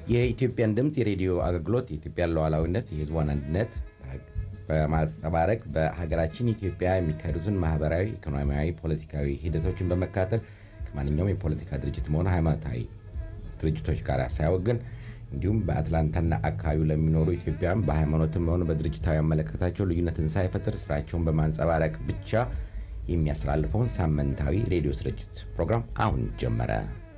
የኢትዮጵያን ድምፅ የሬዲዮ አገልግሎት የኢትዮጵያን ሉዓላዊነት፣ የሕዝቧን አንድነት በማንጸባረቅ በሀገራችን ኢትዮጵያ የሚካሄዱትን ማህበራዊ፣ ኢኮኖሚያዊ፣ ፖለቲካዊ ሂደቶችን በመካተል ከማንኛውም የፖለቲካ ድርጅትም ሆነ ሃይማኖታዊ ድርጅቶች ጋር ሳያወግን እንዲሁም በአትላንታና አካባቢው ለሚኖሩ ኢትዮጵያውያን በሃይማኖትም ሆነ በድርጅታዊ አመለካከታቸው ልዩነትን ሳይፈጥር ስራቸውን በማንጸባረቅ ብቻ የሚያስተላልፈውን ሳምንታዊ ሬዲዮ ስርጭት ፕሮግራም አሁን ጀመረ።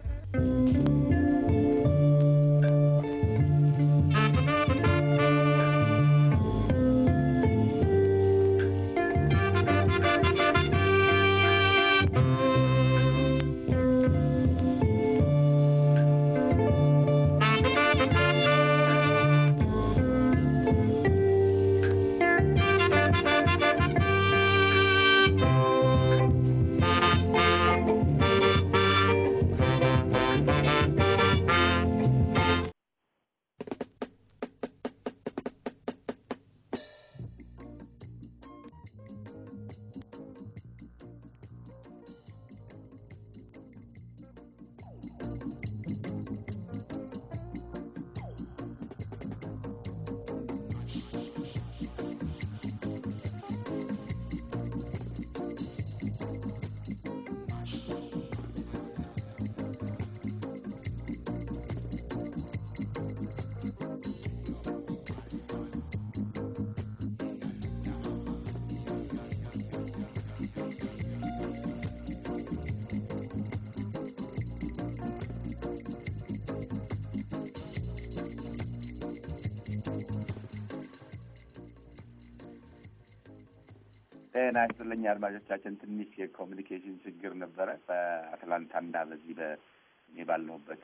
ጤና ይስጥልኝ አድማጮቻችን። ትንሽ የኮሚኒኬሽን ችግር ነበረ በአትላንታና በዚህ በእኔ ባለሁበት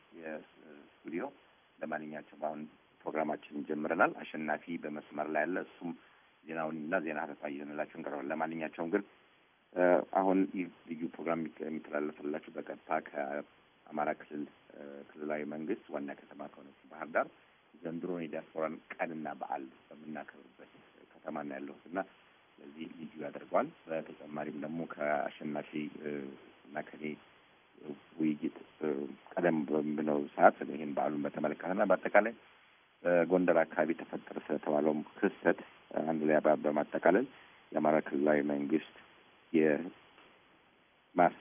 የስቱዲዮ። ለማንኛቸውም አሁን ፕሮግራማችንን ጀምረናል። አሸናፊ በመስመር ላይ ያለ እሱም ዜናውንና ዜና ሀተታ ይዘንላችሁ እንቀርባለን። ለማንኛቸውም ግን አሁን ይህ ልዩ ፕሮግራም የሚተላለፍላችሁ በቀጥታ ከአማራ ክልል ክልላዊ መንግስት ዋና ከተማ ከሆነች ባህር ዳር ዘንድሮን የዲያስፖራን ቀንና በዓል በምናከብርበት ከተማ ነው ያለሁት እና ስለዚህ ልዩ ያደርገዋል። በተጨማሪም ደግሞ ከአሸናፊ እና ከኔ ውይይት ቀደም በምለው ሰዓት ይህን በዓሉን በተመለከተና በአጠቃላይ በጎንደር አካባቢ ተፈጠረ ስለተባለውም ክስተት አንድ ላይ በማጠቃለል የአማራ ክልላዊ መንግስት የማስ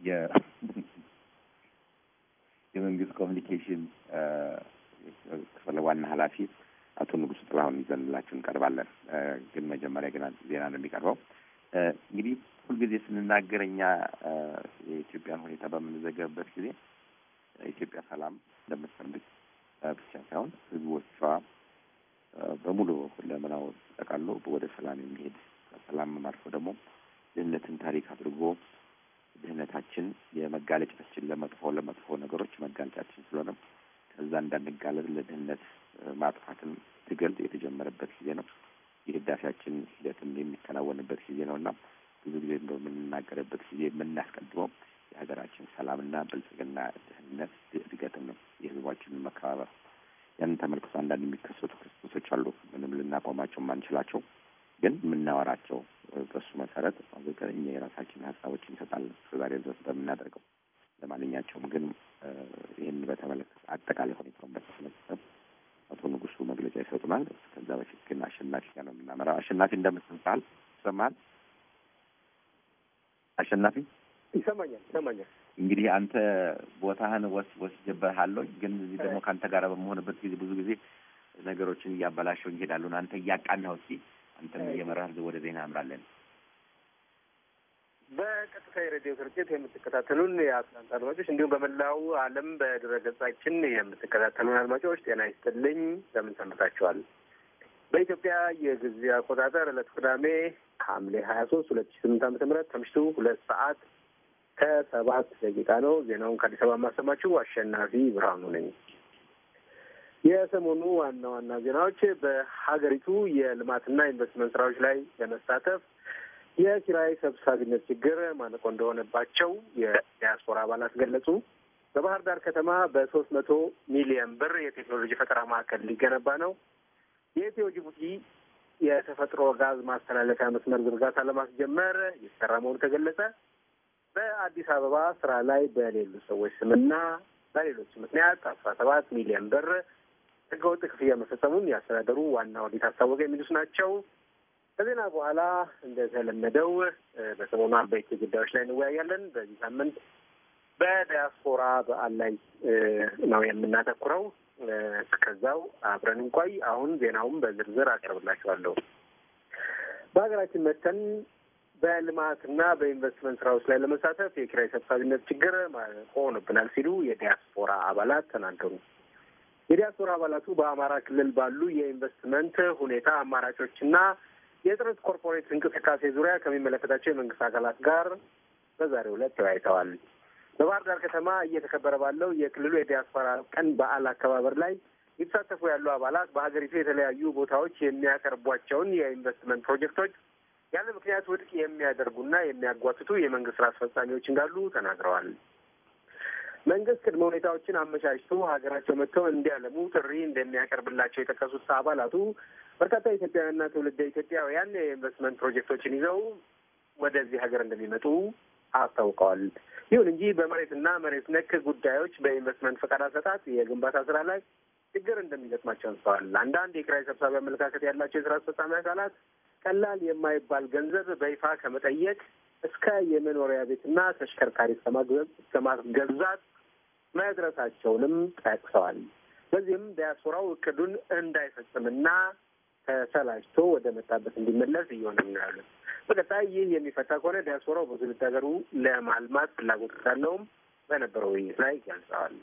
የመንግስት ኮሚኒኬሽን ክፍል ዋና ኃላፊ አቶ ንጉሱ ጥላሁን ይዘንላችሁ እንቀርባለን። ግን መጀመሪያ ግን ዜና ነው የሚቀርበው። እንግዲህ ሁልጊዜ ስንናገር እኛ የኢትዮጵያን ሁኔታ በምንዘገብበት ጊዜ ኢትዮጵያ ሰላም እንደምትፈልግ ብቻ ሳይሆን ሕዝቦቿ በሙሉ ሁለመናው ጠቃሎ ወደ ሰላም የሚሄድ ከሰላም አልፎ ደግሞ ድህነትን ታሪክ አድርጎ ድህነታችን የመጋለጫችን ለመጥፎ ለመጥፎ ነገሮች መጋለጫችን ስለሆነ ከዛ እንዳንጋለጥ ለድህነት ማጥፋትን ትግል የተጀመረበት ጊዜ ነው። የህዳሴያችን ሂደትም የሚከናወንበት ጊዜ ነው እና ብዙ ጊዜ በምንናገርበት ጊዜ የምናስቀድመው የሀገራችን ሰላምና ብልጽግና፣ ድህነት፣ እድገትን ነው። የህዝባችንን መከባበር ያንን ተመልክቶ አንዳንድ የሚከሰቱ ክስተቶች አሉ። ምንም ልናቆማቸው የማንችላቸው ግን የምናወራቸው በሱ መሰረት አዘጋኝ እኛ የራሳችን ሀሳቦች እንሰጣለን እስከዛሬ ድረስ በምናደርገው ለማንኛቸውም ግን ይህን በተመለከተ አጠቃላይ ሁኔታውን በተመለከተ አቶ ንጉሱ መግለጫ ይሰጡናል። ከዛ በፊት ግን አሸናፊ ጋር ነው የምናመራው። አሸናፊ እንደምትባል ይሰማል? አሸናፊ ይሰማኛል፣ ይሰማኛል። እንግዲህ አንተ ቦታህን ወስ ወስጀበሃለሁ፣ ግን እዚህ ደግሞ ከአንተ ጋር በመሆንበት ጊዜ ብዙ ጊዜ ነገሮችን እያበላሸው እንሄዳለሁ። አንተ እያቃናው እስኪ አንተም እየመራህ ወደ ዜና አምራለን። በቀጥታ የሬዲዮ ስርጭት የምትከታተሉን የአትላንታ አድማጮች እንዲሁም በመላው ዓለም በድረገጻችን የምትከታተሉን አድማጮች ጤና ይስጥልኝ። ለምን ሰንብታችኋል? በኢትዮጵያ የጊዜ አቆጣጠር ዕለት ቅዳሜ ሐምሌ ሀያ ሶስት ሁለት ሺ ስምንት ዓመተ ምህረት ከምሽቱ ሁለት ሰዓት ከሰባት ደቂቃ ነው። ዜናውን ከአዲስ አበባ የማሰማችሁ አሸናፊ ብርሃኑ ነኝ። የሰሞኑ ዋና ዋና ዜናዎች በሀገሪቱ የልማትና ኢንቨስትመንት ስራዎች ላይ ለመሳተፍ የኪራይ ሰብሳቢነት ችግር ማነቆ እንደሆነባቸው የዲያስፖራ አባላት ገለጹ። በባህር ዳር ከተማ በሶስት መቶ ሚሊዮን ብር የቴክኖሎጂ ፈጠራ ማዕከል ሊገነባ ነው። የኢትዮ ጅቡቲ የተፈጥሮ ጋዝ ማስተላለፊያ መስመር ዝርጋታ ለማስጀመር የተሰራ መሆኑ ተገለጸ። በአዲስ አበባ ስራ ላይ በሌሉ ሰዎች ስምና በሌሎች ምክንያት አስራ ሰባት ሚሊዮን ብር ህገወጥ ክፍያ መፈጸሙን ያስተዳደሩ ዋና ኦዲት አስታወቀ። የሚሉት ናቸው። ከዜና በኋላ እንደተለመደው በሰሞኑ አበይት ጉዳዮች ላይ እንወያያለን። በዚህ ሳምንት በዲያስፖራ በዓል ላይ ነው የምናተኩረው። እስከዛው አብረን እንቆይ። አሁን ዜናውም በዝርዝር አቀርብላችኋለሁ። በሀገራችን መተን በልማትና በኢንቨስትመንት ስራዎች ላይ ለመሳተፍ የኪራይ ሰብሳቢነት ችግር ሆኖብናል ሲሉ የዲያስፖራ አባላት ተናገሩ። የዲያስፖራ አባላቱ በአማራ ክልል ባሉ የኢንቨስትመንት ሁኔታ አማራጮችና የጥረት ኮርፖሬት እንቅስቃሴ ዙሪያ ከሚመለከታቸው የመንግስት አካላት ጋር በዛሬው ዕለት ተወያይተዋል። በባህር ዳር ከተማ እየተከበረ ባለው የክልሉ የዲያስፖራ ቀን በዓል አከባበር ላይ የተሳተፉ ያሉ አባላት በሀገሪቱ የተለያዩ ቦታዎች የሚያቀርቧቸውን የኢንቨስትመንት ፕሮጀክቶች ያለ ምክንያት ውድቅ የሚያደርጉና የሚያጓትቱ የመንግስት ስራ አስፈጻሚዎች እንዳሉ ተናግረዋል። መንግስት ቅድመ ሁኔታዎችን አመቻችቶ ሀገራቸው መጥተው እንዲያለሙ ጥሪ እንደሚያቀርብላቸው የጠቀሱት አባላቱ በርካታ ኢትዮጵያውያንና ትውልደ ኢትዮጵያውያን የኢንቨስትመንት ፕሮጀክቶችን ይዘው ወደዚህ ሀገር እንደሚመጡ አስታውቀዋል። ይሁን እንጂ በመሬትና መሬት ነክ ጉዳዮች በኢንቨስትመንት ፈቃድ አሰጣጥ፣ የግንባታ ስራ ላይ ችግር እንደሚገጥማቸው አንስተዋል። አንዳንድ የኪራይ ሰብሳቢ አመለካከት ያላቸው የስራ አስፈጻሚ አካላት ቀላል የማይባል ገንዘብ በይፋ ከመጠየቅ እስከ የመኖሪያ ቤትና ተሽከርካሪ እስከ ማስገዛት መድረሳቸውንም ጠቅሰዋል። በዚህም ዲያስፖራው እቅዱን እንዳይፈጽምና ተሰላጅቶ ወደ መጣበት እንዲመለስ እየሆነ ነው ያሉት። በቀጣይ ይህ የሚፈታ ከሆነ ዲያስፖራው በትውልድ ሀገሩ ለማልማት ፍላጎት እንዳለውም በነበረው ውይይት ላይ ገልጸዋል።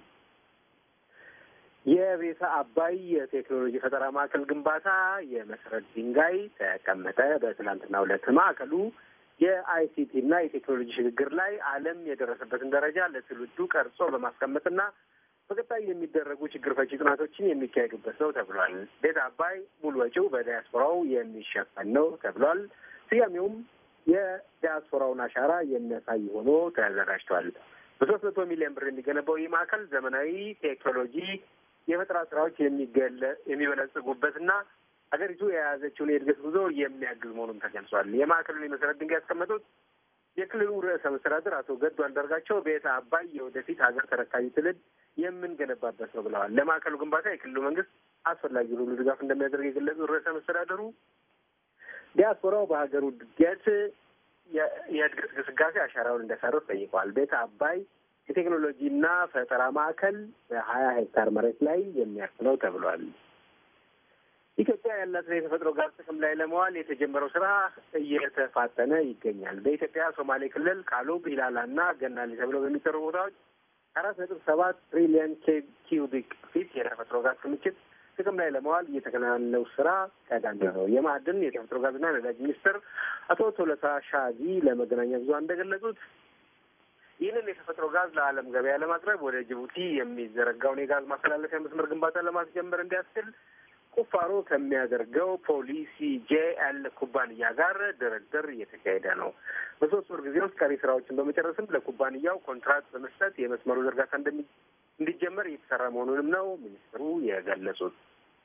የቤተ አባይ የቴክኖሎጂ ፈጠራ ማዕከል ግንባታ የመሰረት ድንጋይ ተቀመጠ። በትናንትናው ዕለት ማዕከሉ የአይሲቲ እና የቴክኖሎጂ ሽግግር ላይ ዓለም የደረሰበትን ደረጃ ለትውልዱ ቀርጾ በማስቀመጥና በቀጣይ የሚደረጉ ችግር ፈቺ ጥናቶችን የሚካሄዱበት ነው ተብሏል። ቤተ አባይ ሙሉ ወጪው በዲያስፖራው የሚሸፈን ነው ተብሏል። ስያሜውም የዲያስፖራውን አሻራ የሚያሳይ ሆኖ ተዘጋጅቷል። በሶስት መቶ ሚሊዮን ብር የሚገነባው ይህ ማዕከል ዘመናዊ ቴክኖሎጂ የፈጠራ ስራዎች የሚበለጽጉበትና ሀገሪቱ የያዘችውን የእድገት ጉዞ የሚያግዝ መሆኑን ተገልጿል። የማዕከሉን የመሰረት ድንጋይ ያስቀመጡት የክልሉ ርዕሰ መስተዳድር አቶ ገዱ አንዳርጋቸው ቤተ አባይ የወደፊት ሀገር ተረካቢ ትውልድ የምንገነባበት ነው ብለዋል። ለማዕከሉ ግንባታ የክልሉ መንግስት አስፈላጊ ሁሉ ድጋፍ እንደሚያደርግ የገለጹት ርዕሰ መስተዳደሩ ዲያስፖራው በሀገሩ እድገት የእድገት ግስጋሴ አሻራውን እንዲያሳርፍ ጠይቀዋል። ቤተ አባይ የቴክኖሎጂና ፈጠራ ማዕከል በሀያ ሄክታር መሬት ላይ የሚያርፍ ነው ተብሏል። ኢትዮጵያ ያላትን የተፈጥሮ ጋዝ ጥቅም ላይ ለመዋል የተጀመረው ስራ እየተፋጠነ ይገኛል። በኢትዮጵያ ሶማሌ ክልል ቃሉብ፣ ኢላላና ገናሌ ተብለው በሚጠሩ ቦታዎች አራት ነጥብ ሰባት ትሪሊየን ኪዩቢክ ፊት የተፈጥሮ ጋዝ ክምችት ጥቅም ላይ ለመዋል እየተከናወነው ስራ ቀዳሚ ነው። የማዕድን የተፈጥሮ ጋዝና ነዳጅ ሚኒስትር አቶ ቶለታ ሻጊ ለመገናኛ ብዙኃን እንደገለጹት ይህንን የተፈጥሮ ጋዝ ለዓለም ገበያ ለማቅረብ ወደ ጅቡቲ የሚዘረጋውን የጋዝ ማስተላለፊያ መስመር ግንባታ ለማስጀመር እንዲያስችል ቁፋሮ ከሚያደርገው ፖሊሲ ጄኤል ኩባንያ ጋር ድርድር እየተካሄደ ነው። በሶስት ወር ጊዜ ውስጥ ቀሪ ስራዎችን በመጨረስም ለኩባንያው ኮንትራክት በመስጠት የመስመሩ ዝርጋታ እንዲጀመር እየተሰራ መሆኑንም ነው ሚኒስትሩ የገለጹት።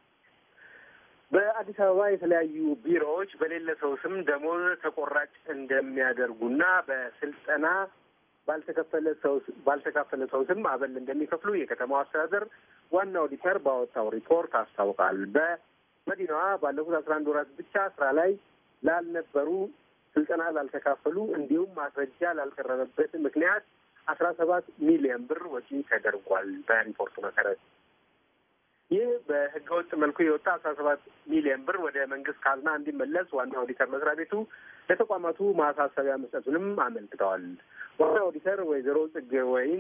በአዲስ አበባ የተለያዩ ቢሮዎች በሌለ ሰው ስም ደሞዝ ተቆራጭ እንደሚያደርጉና በስልጠና ባልተከፈለ ሰው ባልተካፈለ ሰው ስም አበል እንደሚከፍሉ የከተማው አስተዳደር ዋና ኦዲተር ባወጣው ሪፖርት አስታውቃል። በመዲናዋ ባለፉት አስራ አንድ ወራት ብቻ ስራ ላይ ላልነበሩ ስልጠና ላልተካፈሉ እንዲሁም ማስረጃ ላልቀረበበት ምክንያት አስራ ሰባት ሚሊዮን ብር ወጪ ተደርጓል። በሪፖርቱ መሰረት ይህ በህገወጥ መልኩ የወጣ አስራ ሰባት ሚሊዮን ብር ወደ መንግስት ካዝና እንዲመለስ ዋና ኦዲተር መስሪያ ቤቱ ለተቋማቱ ማሳሰቢያ መስጠቱንም አመልክተዋል። ዋና ኦዲተር ወይዘሮ ጽጌ ወይን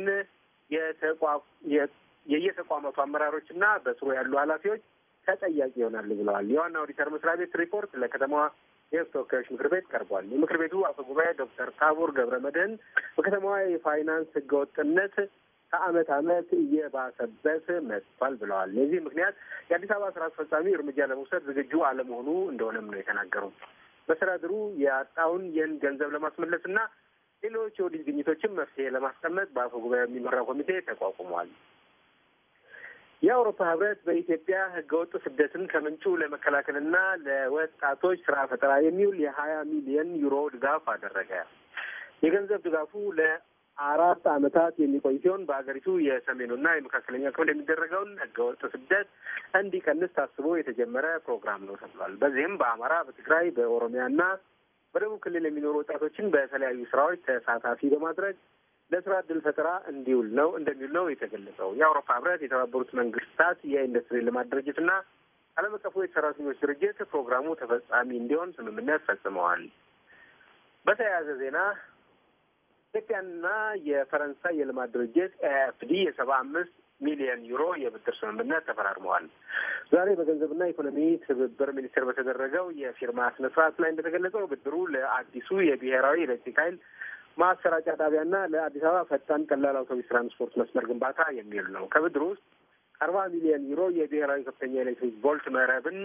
የየተቋማቱ አመራሮችና በስሩ ያሉ ኃላፊዎች ተጠያቂ ይሆናሉ ብለዋል። የዋና ኦዲተር መስሪያ ቤት ሪፖርት ለከተማዋ የህዝብ ተወካዮች ምክር ቤት ቀርቧል። የምክር ቤቱ አፈ ጉባኤ ዶክተር ታቦር ገብረ መድህን በከተማዋ የፋይናንስ ህገወጥነት ከአመት አመት እየባሰበት መጥቷል ብለዋል። የዚህ ምክንያት የአዲስ አበባ ስራ አስፈጻሚ እርምጃ ለመውሰድ ዝግጁ አለመሆኑ እንደሆነም ነው የተናገሩት። መስተዳድሩ ያጣውን ይህን ገንዘብ ለማስመለስ እና ሌሎች የኦዲት ግኝቶችን መፍትሄ ለማስቀመጥ በአፈ ጉባኤ የሚመራ ኮሚቴ ተቋቁሟል። የአውሮፓ ህብረት በኢትዮጵያ ህገወጥ ስደትን ከምንጩ ለመከላከልና ለወጣቶች ስራ ፈጠራ የሚውል የሀያ ሚሊዮን ዩሮ ድጋፍ አደረገ። የገንዘብ ድጋፉ አራት ዓመታት የሚቆይ ሲሆን በሀገሪቱ የሰሜኑና የመካከለኛ ክፍል የሚደረገውን ህገወጥ ስደት እንዲቀንስ ታስቦ የተጀመረ ፕሮግራም ነው ተብሏል። በዚህም በአማራ፣ በትግራይ፣ በኦሮሚያና በደቡብ ክልል የሚኖሩ ወጣቶችን በተለያዩ ስራዎች ተሳታፊ በማድረግ ለስራ እድል ፈጠራ እንዲውል ነው እንደሚውል ነው የተገለጸው። የአውሮፓ ህብረት፣ የተባበሩት መንግስታት የኢንዱስትሪ ልማት ድርጅትና ዓለም አቀፉ የሰራተኞች ድርጅት ፕሮግራሙ ተፈጻሚ እንዲሆን ስምምነት ፈጽመዋል። በተያያዘ ዜና ኢትዮጵያና የፈረንሳይ የልማት ድርጅት ኤኤፍዲ የሰባ አምስት ሚሊዮን ዩሮ የብድር ስምምነት ተፈራርመዋል። ዛሬ በገንዘብና ኢኮኖሚ ትብብር ሚኒስቴር በተደረገው የፊርማ ስነ ስርዓት ላይ እንደተገለጸው ብድሩ ለአዲሱ የብሔራዊ ኤሌክትሪክ ኃይል ማሰራጫ ጣቢያና ለአዲስ አበባ ፈጣን ቀላል አውቶቡስ ትራንስፖርት መስመር ግንባታ የሚውል ነው። ከብድሩ ውስጥ አርባ ሚሊዮን ዩሮ የብሔራዊ ከፍተኛ ኤሌክትሪክ ቮልት መረብን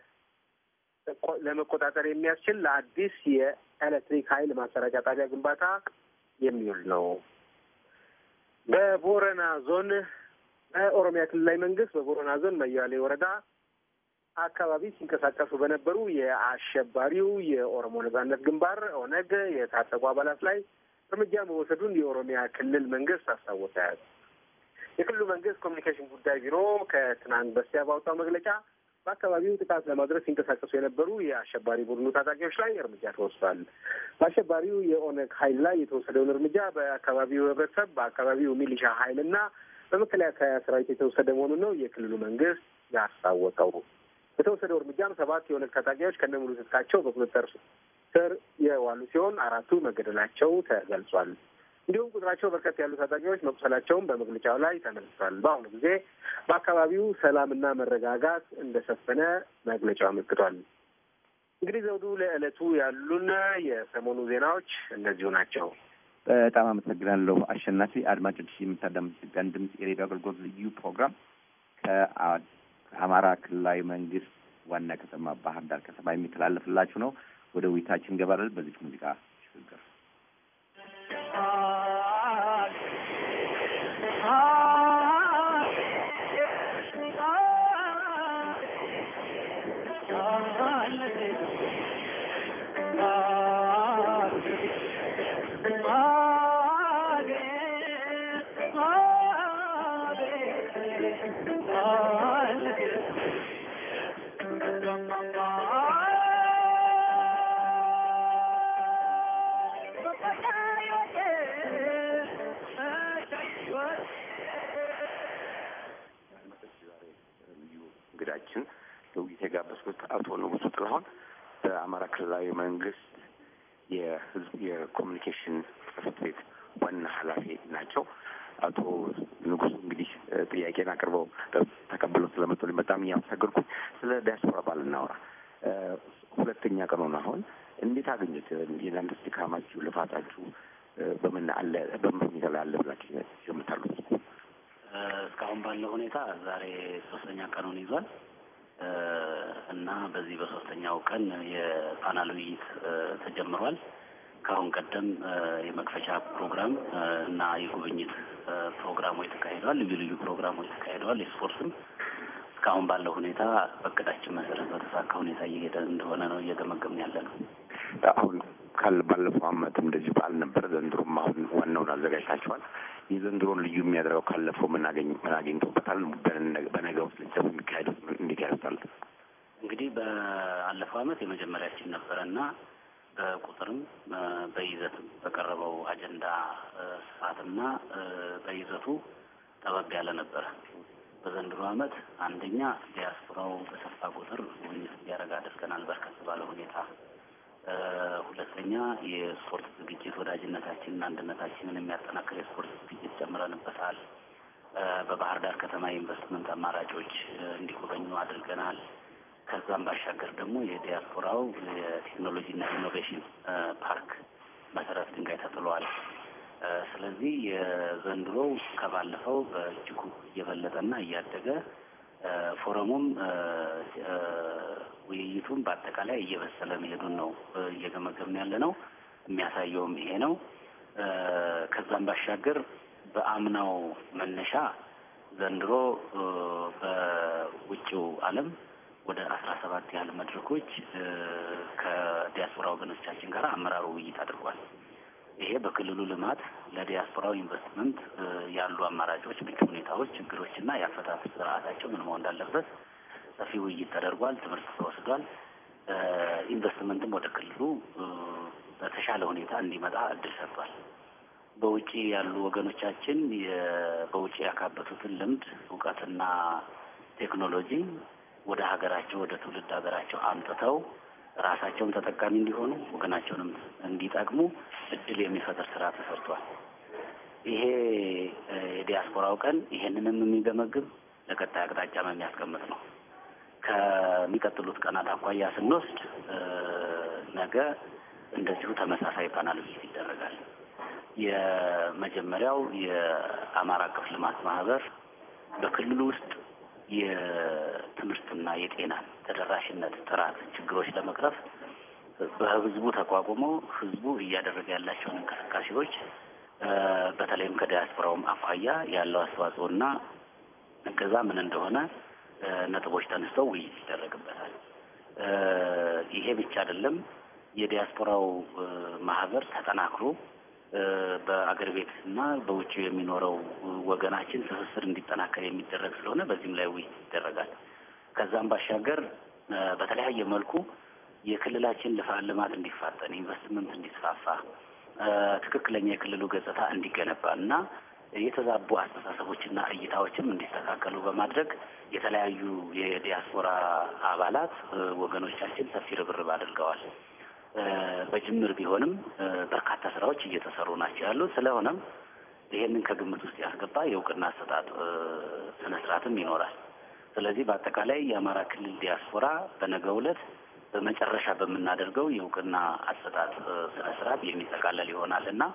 ለመቆጣጠር የሚያስችል ለአዲስ የኤሌክትሪክ ኃይል ማሰራጫ ጣቢያ ግንባታ የሚውል ነው። በቦረና ዞን በኦሮሚያ ክልላዊ መንግስት በቦረና ዞን መያሌ ወረዳ አካባቢ ሲንቀሳቀሱ በነበሩ የአሸባሪው የኦሮሞ ነጻነት ግንባር ኦነግ የታጠቁ አባላት ላይ እርምጃ መወሰዱን የኦሮሚያ ክልል መንግስት አስታወቀ። የክልሉ መንግስት ኮሚኒኬሽን ጉዳይ ቢሮ ከትናንት በስቲያ ባወጣው መግለጫ በአካባቢው ጥቃት ለማድረስ ሲንቀሳቀሱ የነበሩ የአሸባሪ ቡድኑ ታጣቂዎች ላይ እርምጃ ተወስዷል። በአሸባሪው የኦነግ ኃይል ላይ የተወሰደውን እርምጃ በአካባቢው ህብረተሰብ፣ በአካባቢው ሚሊሻ ኃይልና በመከላከያ ሰራዊት የተወሰደ መሆኑን ነው የክልሉ መንግስት ያስታወቀው። በተወሰደው እርምጃም ሰባት የኦነግ ታጣቂዎች ከነሙሉ ትጥቃቸው በቁጥጥር ስር የዋሉ ሲሆን አራቱ መገደላቸው ተገልጿል። እንዲሁም ቁጥራቸው በርከት ያሉ ታጣቂዎች መቁሰላቸውን በመግለጫው ላይ ተመልክቷል። በአሁኑ ጊዜ በአካባቢው ሰላምና መረጋጋት እንደሰፈነ መግለጫው አመልክቷል። እንግዲህ ዘውዱ፣ ለዕለቱ ያሉን የሰሞኑ ዜናዎች እነዚሁ ናቸው። በጣም አመሰግናለሁ አሸናፊ። አድማጮች የምታዳምጡት ኢትዮጵያን ድምጽ የሬዲዮ አገልግሎት ልዩ ፕሮግራም ከአማራ ክልላዊ መንግስት ዋና ከተማ ባህር ዳር ከተማ የሚተላለፍላችሁ ነው። ወደ ውይይታችን እንገባለን። በዚች ሙዚቃ ሽግግር እንግዳችን ለውይይት የጋበዝኩት አቶ ንጉሱ ጥላሁን በአማራ ክልላዊ መንግስት የህዝብ የኮሚኒኬሽን ጽህፈት ቤት ዋና ኃላፊ ናቸው። አቶ ንጉሱ እንግዲህ ጥያቄን አቅርበው ተቀብለው ስለመጡልኝ በጣም እያመሰገንኩኝ ስለ ዲያስፖራ ባል እናወራ። ሁለተኛ ቀን ሆነ። አሁን እንዴት አገኘት የናንተ ድካማችሁ፣ ልፋታችሁ በምን አለ በምን ሁኔታ ላይ አለ ብላችሁ ይገምታሉት? እስካሁን ባለው ሁኔታ ዛሬ ሶስተኛ ቀኑን ይዟል እና በዚህ በሶስተኛው ቀን የፓናል ውይይት ተጀምሯል። ከአሁን ቀደም የመክፈቻ ፕሮግራም እና የጉብኝት ፕሮግራሞች ተካሂደዋል። ልዩ ልዩ ፕሮግራሞች ተካሂደዋል። የስፖርትም እስካሁን ባለው ሁኔታ በእቅዳችን መሰረት በተሳካ ሁኔታ እየሄደ እንደሆነ ነው እየገመገምን ያለ ነው። አሁን ካለ ባለፈው አመት እንደዚህ በዓል ነበር። ዘንድሮም አሁን ዋናውን አዘጋጅታችኋል። የዘንድሮን ልዩ የሚያደርገው ካለፈው ምን አገኝ ምን አግኝቶበታል? በነገ ውስጥ ልጀብ የሚካሄዱት እንዴት ያደርጋል? እንግዲህ በአለፈው አመት የመጀመሪያችን ነበረ እና በቁጥርም በይዘትም በቀረበው አጀንዳ ስፋትና በይዘቱ ጠበብ ያለ ነበረ። በዘንድሮ አመት አንደኛ ዲያስፖራው በሰፋ ቁጥር ጉብኝት እንዲያደርግ አድርገናል፣ በርከት ባለ ሁኔታ ሁለተኛ የስፖርት ዝግጅት ወዳጅነታችንና አንድነታችንን የሚያጠናክር የስፖርት ዝግጅት ጨምረንበታል። በባህር ዳር ከተማ የኢንቨስትመንት አማራጮች እንዲጎበኙ አድርገናል። ከዛም ባሻገር ደግሞ የዲያስፖራው የቴክኖሎጂና ኢኖቬሽን ፓርክ መሰረት ድንጋይ ተጥሏል። ስለዚህ የዘንድሮው ከባለፈው በእጅጉ እየበለጠና እያደገ ፎረሙም ውይይቱም በአጠቃላይ እየበሰለ መሄዱን ነው እየገመገምን ያለ ነው። የሚያሳየውም ይሄ ነው። ከዛም ባሻገር በአምናው መነሻ ዘንድሮ በውጭው ዓለም ወደ አስራ ሰባት ያህል መድረኮች ከዲያስፖራ ወገኖቻችን ጋር አመራሩ ውይይት አድርጓል። ይሄ በክልሉ ልማት ለዲያስፖራው ኢንቨስትመንት ያሉ አማራጮች፣ ምቹ ሁኔታዎች፣ ችግሮችና የአፈታት ስርዓታቸው ምን መሆን እንዳለበት ሰፊ ውይይት ተደርጓል። ትምህርት ተወስዷል። ኢንቨስትመንትም ወደ ክልሉ በተሻለ ሁኔታ እንዲመጣ እድል ሰጥቷል። በውጭ ያሉ ወገኖቻችን በውጭ ያካበቱትን ልምድ እውቀትና ቴክኖሎጂ ወደ ሀገራቸው ወደ ትውልድ ሀገራቸው አምጥተው ራሳቸውን ተጠቃሚ እንዲሆኑ ወገናቸውንም እንዲጠቅሙ እድል የሚፈጥር ስራ ተሰርቷል። ይሄ የዲያስፖራው ቀን ይሄንንም የሚገመግም ለቀጣይ አቅጣጫም የሚያስቀምጥ ነው። ከሚቀጥሉት ቀናት አኳያ ስንወስድ ነገ እንደዚሁ ተመሳሳይ ፓናል ውይይት ይደረጋል። የመጀመሪያው የአማራ አቀፍ ልማት ማህበር በክልሉ ውስጥ የትምህርትና የጤናን ተደራሽነት ጥራት ችግሮች ለመቅረፍ በህዝቡ ተቋቁሞ ህዝቡ እያደረገ ያላቸውን እንቅስቃሴዎች በተለይም ከዲያስፖራውም አኳያ ያለው አስተዋጽኦና እገዛ ምን እንደሆነ ነጥቦች ተነስተው ውይይት ይደረግበታል። ይሄ ብቻ አይደለም። የዲያስፖራው ማህበር ተጠናክሮ በአገር ቤት እና በውጭ የሚኖረው ወገናችን ትስስር እንዲጠናከር የሚደረግ ስለሆነ በዚህም ላይ ውይይት ይደረጋል። ከዛም ባሻገር በተለያየ መልኩ የክልላችን ልማት እንዲፋጠን፣ ኢንቨስትመንት እንዲስፋፋ፣ ትክክለኛ የክልሉ ገጽታ እንዲገነባ እና የተዛቡ አስተሳሰቦችና እይታዎችም እንዲስተካከሉ በማድረግ የተለያዩ የዲያስፖራ አባላት ወገኖቻችን ሰፊ ርብርብ አድርገዋል። በጅምር ቢሆንም በርካታ ስራዎች እየተሰሩ ናቸው ያሉት። ስለሆነም ይሄንን ከግምት ውስጥ ያስገባ የእውቅና አሰጣጥ ስነ ስርዓትም ይኖራል። ስለዚህ በአጠቃላይ የአማራ ክልል ዲያስፖራ በነገው ዕለት በመጨረሻ በምናደርገው የእውቅና አሰጣጥ ስነ ስርዓት የሚጠቃለል ይሆናል እና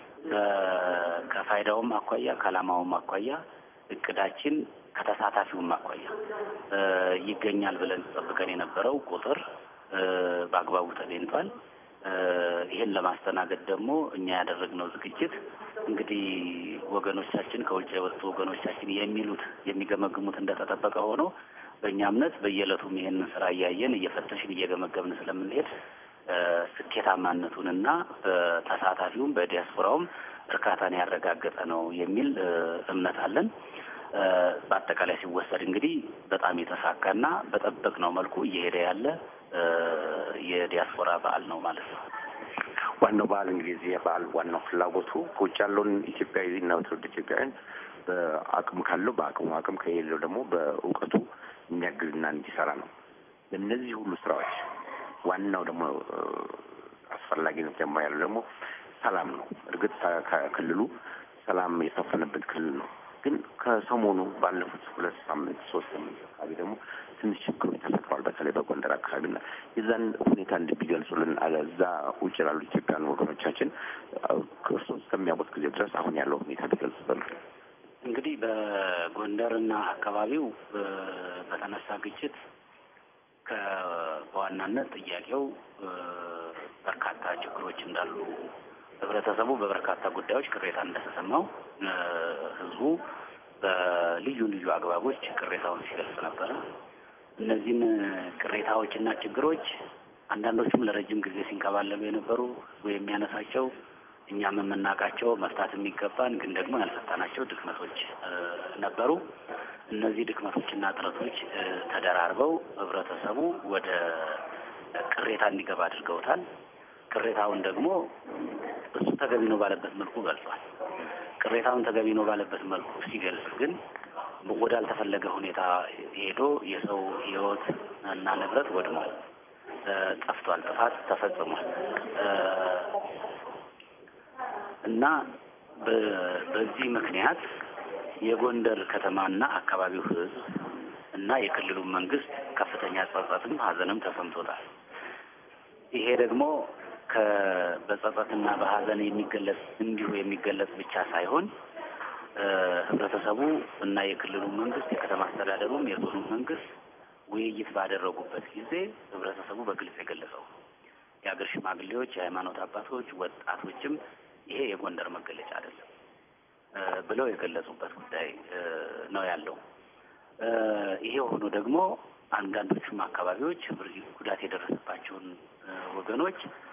ከፋይዳውም አኳያ ከዓላማውም አኳያ እቅዳችን ከተሳታፊውም አኳያ ይገኛል ብለን ጠብቀን የነበረው ቁጥር በአግባቡ ተገኝቷል። ይህን ለማስተናገድ ደግሞ እኛ ያደረግነው ዝግጅት እንግዲህ ወገኖቻችን ከውጭ የወጡ ወገኖቻችን የሚሉት የሚገመግሙት እንደተጠበቀ ሆኖ በእኛ እምነት በየዕለቱም ይህንን ስራ እያየን እየፈተሽን እየገመገብን ስለምንሄድ ስኬታማነቱንና በተሳታፊውም በዲያስፖራውም እርካታን ያረጋገጠ ነው የሚል እምነት አለን። በአጠቃላይ ሲወሰድ እንግዲህ በጣም የተሳካና በጠበቅነው መልኩ እየሄደ ያለ የዲያስፖራ በዓል ነው ማለት ነው። ዋናው በዓል እንግዲህ እዚህ በዓል ዋናው ፍላጎቱ ከውጭ ያለውን ኢትዮጵያዊ እና ትውልድ ኢትዮጵያውያን በአቅም ካለው በአቅሙ አቅም ከሌለው ደግሞ በእውቀቱ የሚያግዝና እንዲሰራ ነው። እነዚህ ሁሉ ስራዎች ዋናው ደግሞ አስፈላጊነት ደግሞ ያለው ደግሞ ሰላም ነው። እርግጥ ከክልሉ ሰላም የሰፈነበት ክልል ነው። ግን ከሰሞኑ ባለፉት ሁለት ሳምንት ሶስት ሳምንት አካባቢ ደግሞ ትንሽ ችግሮች ተፈጥረዋል። በተለይ በጎንደር አካባቢና የዛን ሁኔታ እንድቢገልጹልን እዛ ውጭ ላሉ ኢትዮጵያን ወገኖቻችን እርስዎ እስከሚያውቁት ጊዜ ድረስ አሁን ያለው ሁኔታ ቢገልጹልን። እንግዲህ በጎንደርና አካባቢው በተነሳ ግጭት በዋናነት ጥያቄው በርካታ ችግሮች እንዳሉ ህብረተሰቡ በበርካታ ጉዳዮች ቅሬታ እንደተሰማው ህዝቡ በልዩ ልዩ አግባቦች ቅሬታውን ሲገልጽ ነበረ። እነዚህን ቅሬታዎችና ችግሮች አንዳንዶቹም ለረጅም ጊዜ ሲንከባለሉ የነበሩ ህዝቡ የሚያነሳቸው እኛም የምናውቃቸው መፍታት የሚገባን ግን ደግሞ ያልፈታናቸው ድክመቶች ነበሩ። እነዚህ ድክመቶችና ጥረቶች ተደራርበው ህብረተሰቡ ወደ ቅሬታ እንዲገባ አድርገውታል። ቅሬታውን ደግሞ እሱ ተገቢ ነው ባለበት መልኩ ገልጿል። ቅሬታውን ተገቢ ነው ባለበት መልኩ ሲገልጽ ግን ወዳልተፈለገ ሁኔታ ሄዶ የሰው ህይወት እና ንብረት ወድሟል፣ ጠፍቷል፣ ጥፋት ተፈጽሟል እና በዚህ ምክንያት የጎንደር ከተማና አካባቢው ህዝብ እና የክልሉ መንግስት ከፍተኛ ጸጸትም ሀዘንም ተሰምቶታል። ይሄ ደግሞ በጸጸትና በሀዘን የሚገለጽ እንዲሁ የሚገለጽ ብቻ ሳይሆን ህብረተሰቡ እና የክልሉ መንግስት የከተማ አስተዳደሩም የዞኑ መንግስት ውይይት ባደረጉበት ጊዜ ህብረተሰቡ በግልጽ የገለጸው የሀገር ሽማግሌዎች፣ የሃይማኖት አባቶች፣ ወጣቶችም ይሄ የጎንደር መገለጫ አይደለም ብለው የገለጹበት ጉዳይ ነው ያለው። ይሄ ሆኖ ደግሞ አንዳንዶቹም አካባቢዎች ጉዳት የደረሰባቸውን ወገኖች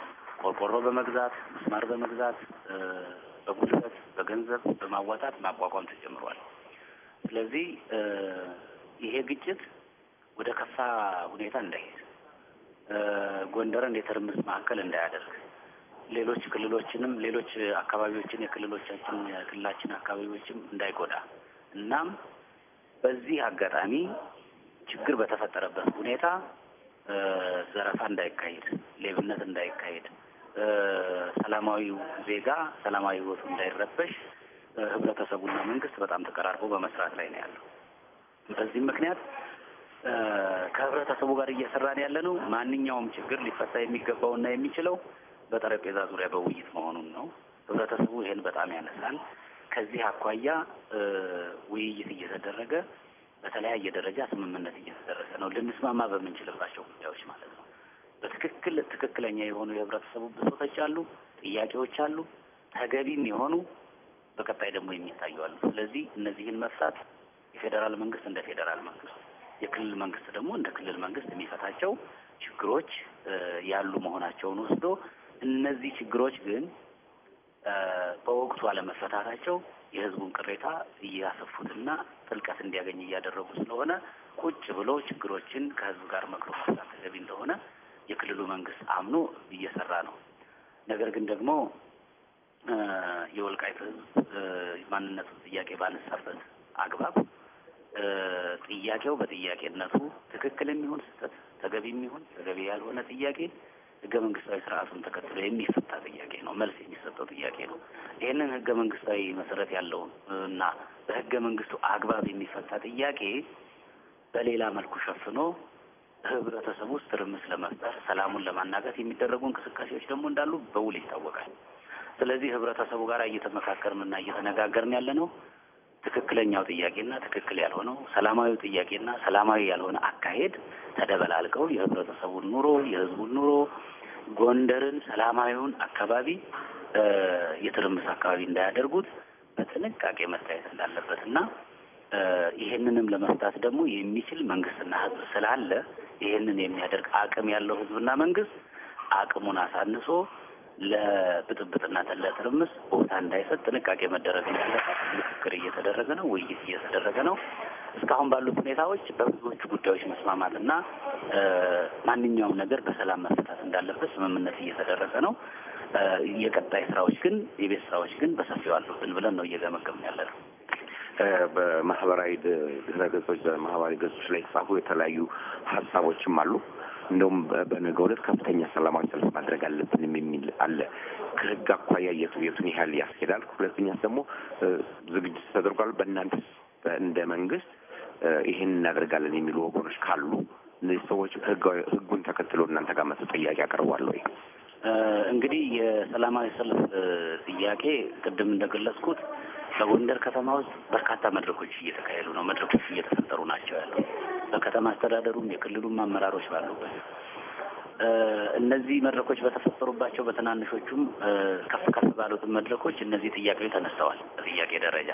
ቆርቆሮ በመግዛት ምስማር በመግዛት በጉልበት በገንዘብ በማዋጣት ማቋቋም ተጀምሯል። ስለዚህ ይሄ ግጭት ወደ ከፋ ሁኔታ እንዳይሄድ ጎንደርን የትርምስ ማዕከል እንዳያደርግ ሌሎች ክልሎችንም ሌሎች አካባቢዎችን የክልሎቻችን የክልላችን አካባቢዎችም እንዳይጎዳ እናም በዚህ አጋጣሚ ችግር በተፈጠረበት ሁኔታ ዘረፋ እንዳይካሄድ፣ ሌብነት እንዳይካሄድ፣ ሰላማዊው ዜጋ ሰላማዊ ሕይወቱ እንዳይረበሽ ህብረተሰቡና መንግስት በጣም ተቀራርቦ በመስራት ላይ ነው ያለው። በዚህም ምክንያት ከህብረተሰቡ ጋር እየሰራን ያለ ነው። ማንኛውም ችግር ሊፈታ የሚገባውና የሚችለው በጠረጴዛ ዙሪያ በውይይት መሆኑን ነው። ህብረተሰቡ ይሄን በጣም ያነሳል። ከዚህ አኳያ ውይይት እየተደረገ በተለያየ ደረጃ ስምምነት እየተደረሰ ነው። ልንስማማ በምንችልባቸው ጉዳዮች ማለት ነው። በትክክል ትክክለኛ የሆኑ የህብረተሰቡ ብሶቶች አሉ፣ ጥያቄዎች አሉ፣ ተገቢም የሆኑ በቀጣይ ደግሞ የሚታዩ አሉ። ስለዚህ እነዚህን መፍታት የፌዴራል መንግስት እንደ ፌዴራል መንግስት፣ የክልል መንግስት ደግሞ እንደ ክልል መንግስት የሚፈታቸው ችግሮች ያሉ መሆናቸውን ወስዶ እነዚህ ችግሮች ግን በወቅቱ አለመፈታታቸው የህዝቡን ቅሬታ እያሰፉትና ጥልቀት እንዲያገኝ እያደረጉ ስለሆነ ቁጭ ብሎ ችግሮችን ከህዝብ ጋር መክሮ መፍታት ተገቢ እንደሆነ የክልሉ መንግስት አምኖ እየሰራ ነው። ነገር ግን ደግሞ የወልቃይት ህዝብ ማንነቱን ጥያቄ ባነሳበት አግባብ ጥያቄው በጥያቄነቱ ትክክል የሚሆን ስህተት፣ ተገቢ የሚሆን ተገቢ ያልሆነ ጥያቄ ህገ መንግስታዊ ስርዓቱን ተከትሎ የሚፈታ ጥያቄ ነው። መልስ የሚሰጠው ጥያቄ ነው። ይህንን ህገ መንግስታዊ መሰረት ያለውን እና በህገ መንግስቱ አግባብ የሚፈታ ጥያቄ በሌላ መልኩ ሸፍኖ ህብረተሰቡ ውስጥ ትርምስ ለመፍጠር ሰላሙን ለማናጋት የሚደረጉ እንቅስቃሴዎች ደግሞ እንዳሉ በውል ይታወቃል። ስለዚህ ህብረተሰቡ ጋር እየተመካከርንና እየተነጋገርን ያለ ነው ትክክለኛው ጥያቄና ትክክል ያልሆነው ሰላማዊ ጥያቄና ሰላማዊ ያልሆነ አካሄድ ተደበላልቀው የህብረተሰቡን ኑሮ የህዝቡን ኑሮ ጎንደርን ሰላማዊውን አካባቢ የትርምስ አካባቢ እንዳያደርጉት በጥንቃቄ መታየት እንዳለበት እና ይሄንንም ለመፍታት ደግሞ የሚችል መንግስትና ህዝብ ስላለ ይሄንን የሚያደርግ አቅም ያለው ህዝብና መንግስት አቅሙን አሳንሶ ለብጥብጥና ለትርምስ ቦታ እንዳይሰጥ ጥንቃቄ መደረግ እንዳለበት ምክክር እየተደረገ ነው። ውይይት እየተደረገ ነው። እስካሁን ባሉት ሁኔታዎች በብዙዎቹ ጉዳዮች መስማማትና ማንኛውም ነገር በሰላም መፈታት እንዳለበት ስምምነት እየተደረገ ነው። የቀጣይ ስራዎች ግን የቤት ስራዎች ግን በሰፊው አሉብን ብለን ነው እየገመገምን ያለ ነው። በማህበራዊ ድህረ ገጾች በማህበራዊ ገጾች ላይ የተጻፉ የተለያዩ ሀሳቦችም አሉ። እንደውም በነገ ዕለት ከፍተኛ ሰላማዊ ሰልፍ ማድረግ አለብንም የሚል አለ። ከህግ አኳያ የቱ የቱን ያህል ያስኬዳል? ሁለተኛ ደግሞ ዝግጅት ተደርጓል። በእናንተ እንደ መንግስት ይህን እናደርጋለን የሚሉ ወገኖች ካሉ እነዚህ ሰዎች ህጋዊ ህጉን ተከትሎ እናንተ ጋር መቶ ጥያቄ ያቀርባል ወይ? እንግዲህ የሰላማዊ ሰልፍ ጥያቄ ቅድም እንደገለጽኩት በጎንደር ከተማ ውስጥ በርካታ መድረኮች እየተካሄዱ ነው። መድረኮች እየተፈጠሩ ናቸው ያለው በከተማ አስተዳደሩም የክልሉም አመራሮች ባሉበት እነዚህ መድረኮች በተፈጠሩባቸው በትናንሾቹም ከፍ ከፍ ባሉትም መድረኮች እነዚህ ጥያቄዎች ተነስተዋል። በጥያቄ ደረጃ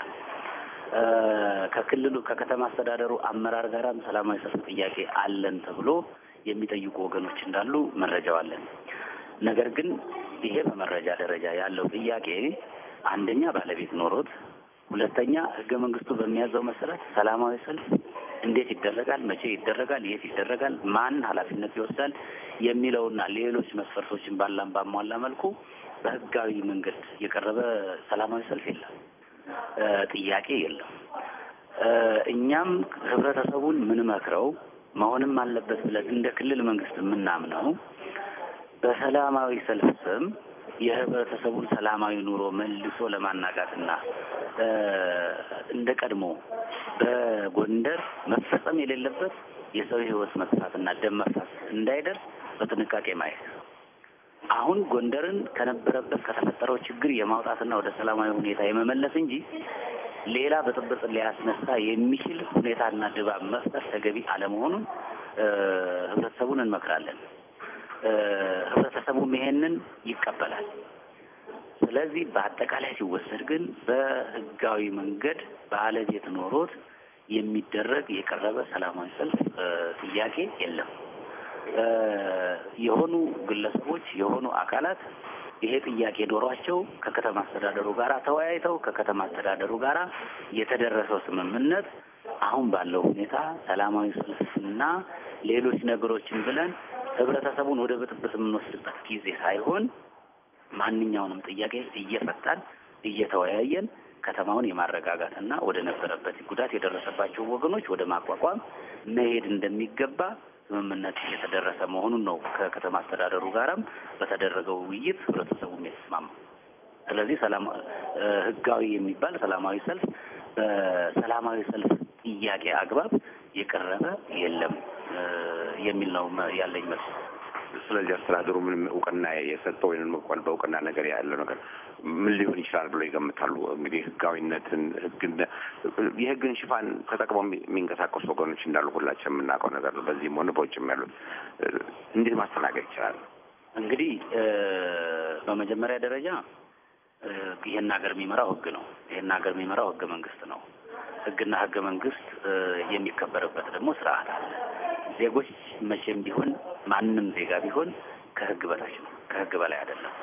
ከክልሉ ከከተማ አስተዳደሩ አመራር ጋራም ሰላማዊ ሰልፍ ጥያቄ አለን ተብሎ የሚጠይቁ ወገኖች እንዳሉ መረጃው አለን። ነገር ግን ይሄ በመረጃ ደረጃ ያለው ጥያቄ አንደኛ ባለቤት ኖሮት፣ ሁለተኛ ህገ መንግስቱ በሚያዘው መሰረት ሰላማዊ ሰልፍ እንዴት ይደረጋል፣ መቼ ይደረጋል፣ የት ይደረጋል፣ ማን ኃላፊነት ይወስዳል የሚለውና ሌሎች መስፈርቶችን ባላም ባሟላ መልኩ በህጋዊ መንገድ የቀረበ ሰላማዊ ሰልፍ የለም፣ ጥያቄ የለም። እኛም ህብረተሰቡን ምንመክረው መሆንም አለበት ብለን እንደ ክልል መንግስት የምናምነው በሰላማዊ ሰልፍ ስም የህብረተሰቡን ሰላማዊ ኑሮ መልሶ ለማናጋትና እንደ ቀድሞ በጎንደር መፈጸም የሌለበት የሰው ህይወት መጥፋትና ደም መፍሰስ እንዳይደርስ በጥንቃቄ ማየት አሁን ጎንደርን ከነበረበት ከተፈጠረው ችግር የማውጣትና ወደ ሰላማዊ ሁኔታ የመመለስ እንጂ ሌላ ብጥብጥ ሊያስነሳ የሚችል ሁኔታና ድባብ መፍጠር ተገቢ አለመሆኑን ህብረተሰቡን እንመክራለን። ህብረተሰቡም ይሄንን ይቀበላል። ስለዚህ በአጠቃላይ ሲወሰድ ግን በህጋዊ መንገድ ባለቤት ኖሮት የሚደረግ የቀረበ ሰላማዊ ሰልፍ ጥያቄ የለም። የሆኑ ግለሰቦች የሆኑ አካላት ይሄ ጥያቄ ኖሯቸው ከከተማ አስተዳደሩ ጋር ተወያይተው ከከተማ አስተዳደሩ ጋር የተደረሰው ስምምነት አሁን ባለው ሁኔታ ሰላማዊ ሰልፍና ሌሎች ነገሮችን ብለን ህብረተሰቡን ወደ ብጥብጥ የምንወስድበት ጊዜ ሳይሆን ማንኛውንም ጥያቄ እየፈታን እየተወያየን ከተማውን የማረጋጋትና ወደ ነበረበት ጉዳት የደረሰባቸው ወገኖች ወደ ማቋቋም መሄድ እንደሚገባ ስምምነት እየተደረሰ መሆኑን ነው ከከተማ አስተዳደሩ ጋራም በተደረገው ውይይት ህብረተሰቡም የተስማማው። ስለዚህ ሰላም ህጋዊ የሚባል ሰላማዊ ሰልፍ በሰላማዊ ሰልፍ ጥያቄ አግባብ የቀረበ የለም የሚል ነው ያለኝ መልስ። ስለዚህ አስተዳደሩ ምንም እውቅና የሰጠው ወይም እንኳን በእውቅና ነገር ያለው ነገር ምን ሊሆን ይችላል ብሎ ይገምታሉ? እንግዲህ ህጋዊነትን ህግን የህግን ሽፋን ተጠቅመው የሚንቀሳቀሱ ወገኖች እንዳሉ ሁላችን የምናውቀው ነገር ነው። በዚህም ሆነ በውጭም ያሉት እንዴት ማስተናገድ ይችላል? እንግዲህ በመጀመሪያ ደረጃ ይህን ሀገር የሚመራው ህግ ነው። ይህን ሀገር የሚመራው ህገ መንግስት ነው። ህግና ህገ መንግስት የሚከበርበት ደግሞ ስርዓት አለ። ዜጎች መቼም ቢሆን ማንም ዜጋ ቢሆን ከህግ በታች ነው፣ ከህግ በላይ አይደለም።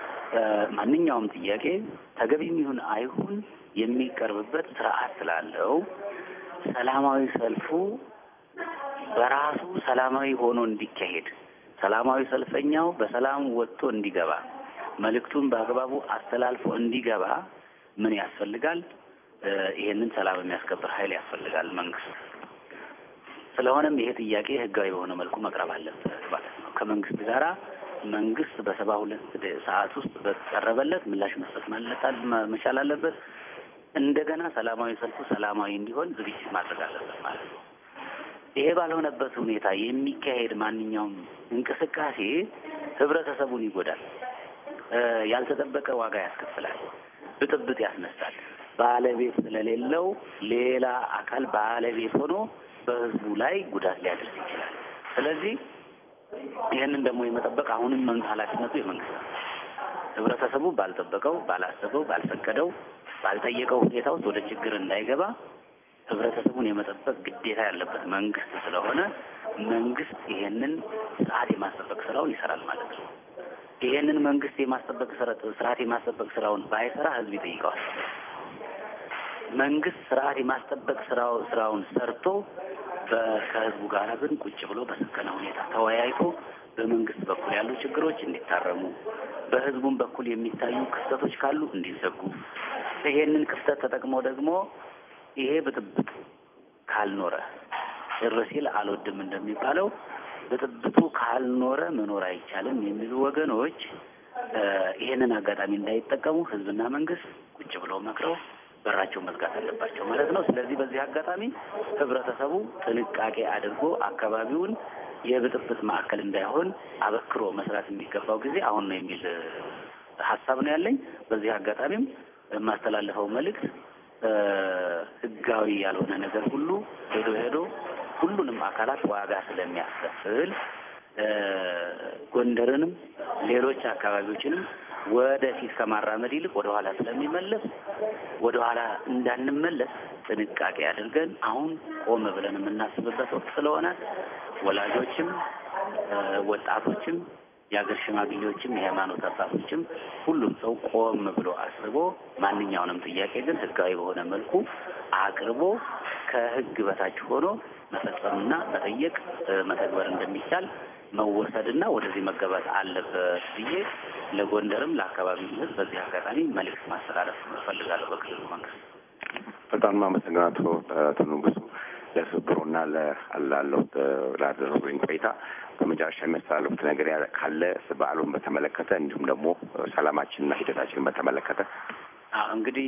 ማንኛውም ጥያቄ ተገቢም ይሁን አይሁን የሚቀርብበት ስርዓት ስላለው ሰላማዊ ሰልፉ በራሱ ሰላማዊ ሆኖ እንዲካሄድ ሰላማዊ ሰልፈኛው በሰላም ወጥቶ እንዲገባ መልእክቱን በአግባቡ አስተላልፎ እንዲገባ ምን ያስፈልጋል? ይሄንን ሰላም የሚያስከብር ኃይል ያስፈልጋል መንግስት። ስለሆነም ይሄ ጥያቄ ህጋዊ በሆነ መልኩ መቅረብ አለበት ማለት ነው። ከመንግስት ጋራ መንግስት በሰባ ሁለት ሰዓት ውስጥ በቀረበለት ምላሽ መስጠት ማለታል መቻል አለበት። እንደገና ሰላማዊ ሰልፉ ሰላማዊ እንዲሆን ዝግጅት ማድረግ አለበት ማለት ነው። ይሄ ባልሆነበት ሁኔታ የሚካሄድ ማንኛውም እንቅስቃሴ ህብረተሰቡን ይጎዳል፣ ያልተጠበቀ ዋጋ ያስከፍላል፣ ብጥብጥ ያስነሳል። ባለቤት ስለሌለው ሌላ አካል ባለቤት ሆኖ በህዝቡ ላይ ጉዳት ሊያደርስ ይችላል። ስለዚህ ይህንን ደግሞ የመጠበቅ አሁንም ኃላፊነቱ የመንግስት ነው። ህብረተሰቡ ባልጠበቀው፣ ባላሰበው፣ ባልፈቀደው፣ ባልጠየቀው ሁኔታ ውስጥ ወደ ችግር እንዳይገባ ህብረተሰቡን የመጠበቅ ግዴታ ያለበት መንግስት ስለሆነ መንግስት ይሄንን ስርዓት የማስጠበቅ ስራውን ይሰራል ማለት ነው። ይሄንን መንግስት የማስጠበቅ ስርዓት የማስጠበቅ ስራውን ባይሰራ ህዝብ ይጠይቀዋል። መንግስት ስርዓት የማስጠበቅ ስራው ስራውን ሰርቶ ከህዝቡ ጋር ግን ቁጭ ብሎ በሰከነ ሁኔታ ተወያይቶ በመንግስት በኩል ያሉ ችግሮች እንዲታረሙ፣ በህዝቡም በኩል የሚታዩ ክፍተቶች ካሉ እንዲዘጉ፣ ይሄንን ክፍተት ተጠቅሞ ደግሞ ይሄ ብጥብጥ ካልኖረ ጭር ሲል አልወድም እንደሚባለው ብጥብጡ ካልኖረ መኖር አይቻልም የሚሉ ወገኖች ይሄንን አጋጣሚ እንዳይጠቀሙ ህዝብና መንግስት ቁጭ ብለው መክረው በራቸው መዝጋት አለባቸው ማለት ነው። ስለዚህ በዚህ አጋጣሚ ህብረተሰቡ ጥንቃቄ አድርጎ አካባቢውን የብጥብጥ ማዕከል እንዳይሆን አበክሮ መስራት የሚገባው ጊዜ አሁን ነው የሚል ሀሳብ ነው ያለኝ። በዚህ አጋጣሚም የማስተላለፈው መልእክት ህጋዊ ያልሆነ ነገር ሁሉ ሄዶ ሄዶ ሁሉንም አካላት ዋጋ ስለሚያስከፍል ጎንደርንም ሌሎች አካባቢዎችንም ወደፊት ከማራመድ ይልቅ ወደ ኋላ ስለሚመለስ ወደ ኋላ እንዳንመለስ ጥንቃቄ አድርገን አሁን ቆም ብለን የምናስብበት ወቅት ስለሆነ ወላጆችም፣ ወጣቶችም፣ የሀገር ሽማግሌዎችም፣ የሃይማኖት አባቶችም ሁሉም ሰው ቆም ብሎ አስቦ ማንኛውንም ጥያቄ ግን ህጋዊ በሆነ መልኩ አቅርቦ ከህግ በታች ሆኖ መፈጸምና መጠየቅ መተግበር እንደሚቻል መወሰድና ወደዚህ መገባት አለበት ብዬ ለጎንደርም ለአካባቢው ህዝብ በዚህ አጋጣሚ መልዕክት ማስተላለፍ እፈልጋለሁ። በክልሉ መንግስት በጣም አመሰግናለሁ አቶ ንጉሱ ለትብብሩና ላለው ላደረጉኝ ቆይታ። በመጨረሻ የሚያስተላልፉት ነገር ካለ በዓሉን በተመለከተ እንዲሁም ደግሞ ሰላማችንና ሂደታችንን በተመለከተ እንግዲህ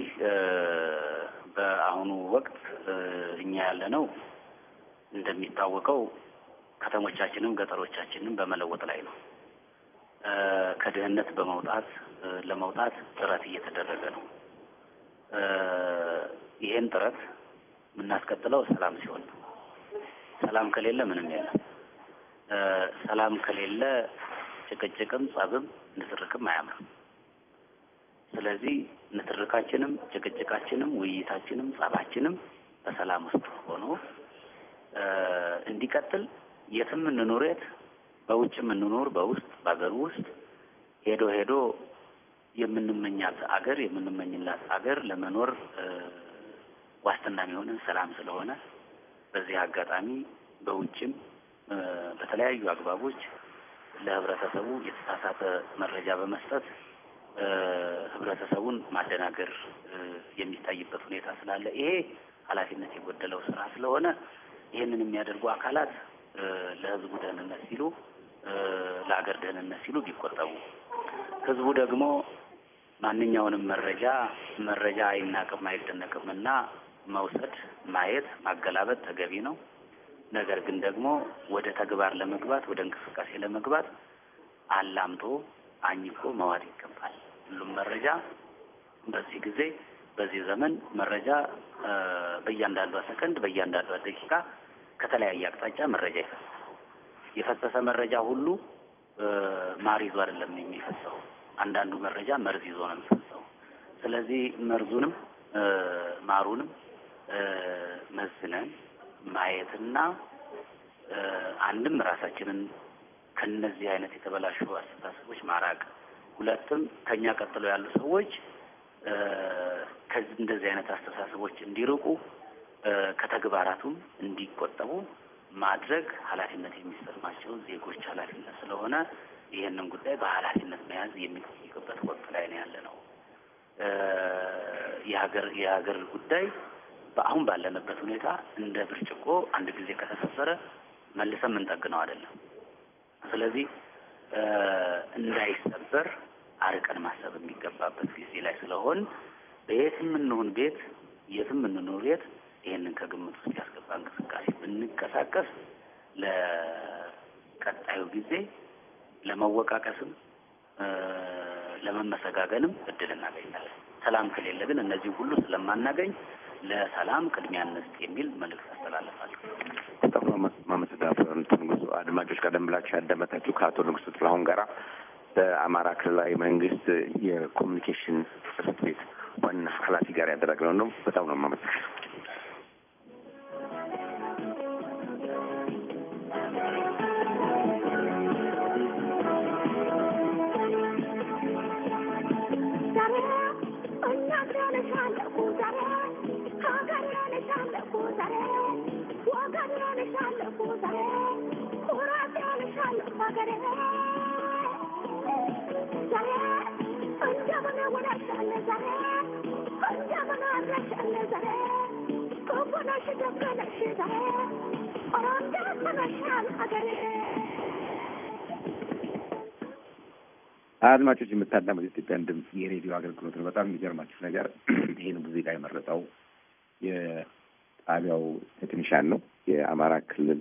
በአሁኑ ወቅት እኛ ያለ ነው እንደሚታወቀው ከተሞቻችንም ገጠሮቻችንም በመለወጥ ላይ ነው። ከድህነት በመውጣት ለመውጣት ጥረት እየተደረገ ነው። ይሄን ጥረት የምናስቀጥለው ሰላም ሲሆን ነው። ሰላም ከሌለ ምንም የለም። ሰላም ከሌለ ጭቅጭቅም፣ ጸብም፣ ንትርክም አያምርም። ስለዚህ ንትርካችንም፣ ጭቅጭቃችንም፣ ውይይታችንም፣ ጸባችንም በሰላም ውስጥ ሆኖ እንዲቀጥል የትም እንኑር የት በውጭም እንኖር በውስጥ በሀገር ውስጥ ሄዶ ሄዶ የምንመኛት አገር የምንመኝላት አገር ለመኖር ዋስትና የሚሆንን ሰላም ስለሆነ በዚህ አጋጣሚ በውጭም በተለያዩ አግባቦች ለህብረተሰቡ የተሳሳተ መረጃ በመስጠት ህብረተሰቡን ማደናገር የሚታይበት ሁኔታ ስላለ ይሄ ኃላፊነት የጎደለው ስራ ስለሆነ ይህንን የሚያደርጉ አካላት ለህዝቡ ደህንነት ሲሉ ለሀገር ደህንነት ሲሉ ቢቆጠቡ፣ ህዝቡ ደግሞ ማንኛውንም መረጃ መረጃ አይናቅም አይደነቅም እና መውሰድ፣ ማየት፣ ማገላበጥ ተገቢ ነው። ነገር ግን ደግሞ ወደ ተግባር ለመግባት ወደ እንቅስቃሴ ለመግባት አላምጦ አኝኮ መዋል ይገባል። ሁሉም መረጃ በዚህ ጊዜ በዚህ ዘመን መረጃ በእያንዳንዷ ሰከንድ በእያንዳንዷ ደቂቃ ከተለያየ አቅጣጫ መረጃ ይፈሳል። የፈሰሰ መረጃ ሁሉ ማር ይዞ አይደለም የሚፈሰው። አንዳንዱ መረጃ መርዝ ይዞ ነው የሚፈሰው። ስለዚህ መርዙንም ማሩንም መዝነን ማየትና አንድም ራሳችንን ከነዚህ አይነት የተበላሹ አስተሳሰቦች ማራቅ፣ ሁለትም ከኛ ቀጥሎ ያሉ ሰዎች ከዚህ እንደዚህ አይነት አስተሳሰቦች እንዲርቁ ከተግባራቱም እንዲቆጠቡ ማድረግ ኃላፊነት የሚሰማቸው ዜጎች ኃላፊነት ስለሆነ ይህንን ጉዳይ በኃላፊነት መያዝ የሚጠይቅበት ወቅት ላይ ነው ያለ ነው። የሀገር የሀገር ጉዳይ በአሁን ባለንበት ሁኔታ እንደ ብርጭቆ አንድ ጊዜ ከተሰበረ መልሰን የምንጠግነው አይደለም። ስለዚህ እንዳይሰበር አርቀን ማሰብ የሚገባበት ጊዜ ላይ ስለሆን በየትም እንሁን ቤት የትም እንኑር የት ይህንን ከግምት ውስጥ ያስገባ እንቅስቃሴ ብንቀሳቀስ ለቀጣዩ ጊዜ ለመወቃቀስም ለመመሰጋገንም እድል እናገኛለን። ሰላም ከሌለ ግን እነዚህ ሁሉ ስለማናገኝ ለሰላም ቅድሚያ እንስጥ የሚል መልእክት አስተላለፋለሁ። በጣም ማመሰግናለሁ። ንጉሱ አድማጮች፣ ቀደም ብላችሁ ያዳመጣችሁ ከአቶ ንጉሱ ጥላሁን ጋራ በአማራ ክልላዊ መንግስት የኮሚኒኬሽን ጽሕፈት ቤት ዋና ኃላፊ ጋር ያደረግነው ነው። በጣም ነው የማመሰግነው። አድማጮች የምታዳመጡት የኢትዮጵያን ድምፅ የሬዲዮ አገልግሎት ነው። በጣም የሚገርማችሁ ነገር ይህን ሙዚቃ የመረጠው የጣቢያው ቴክኒሻን ነው። የአማራ ክልል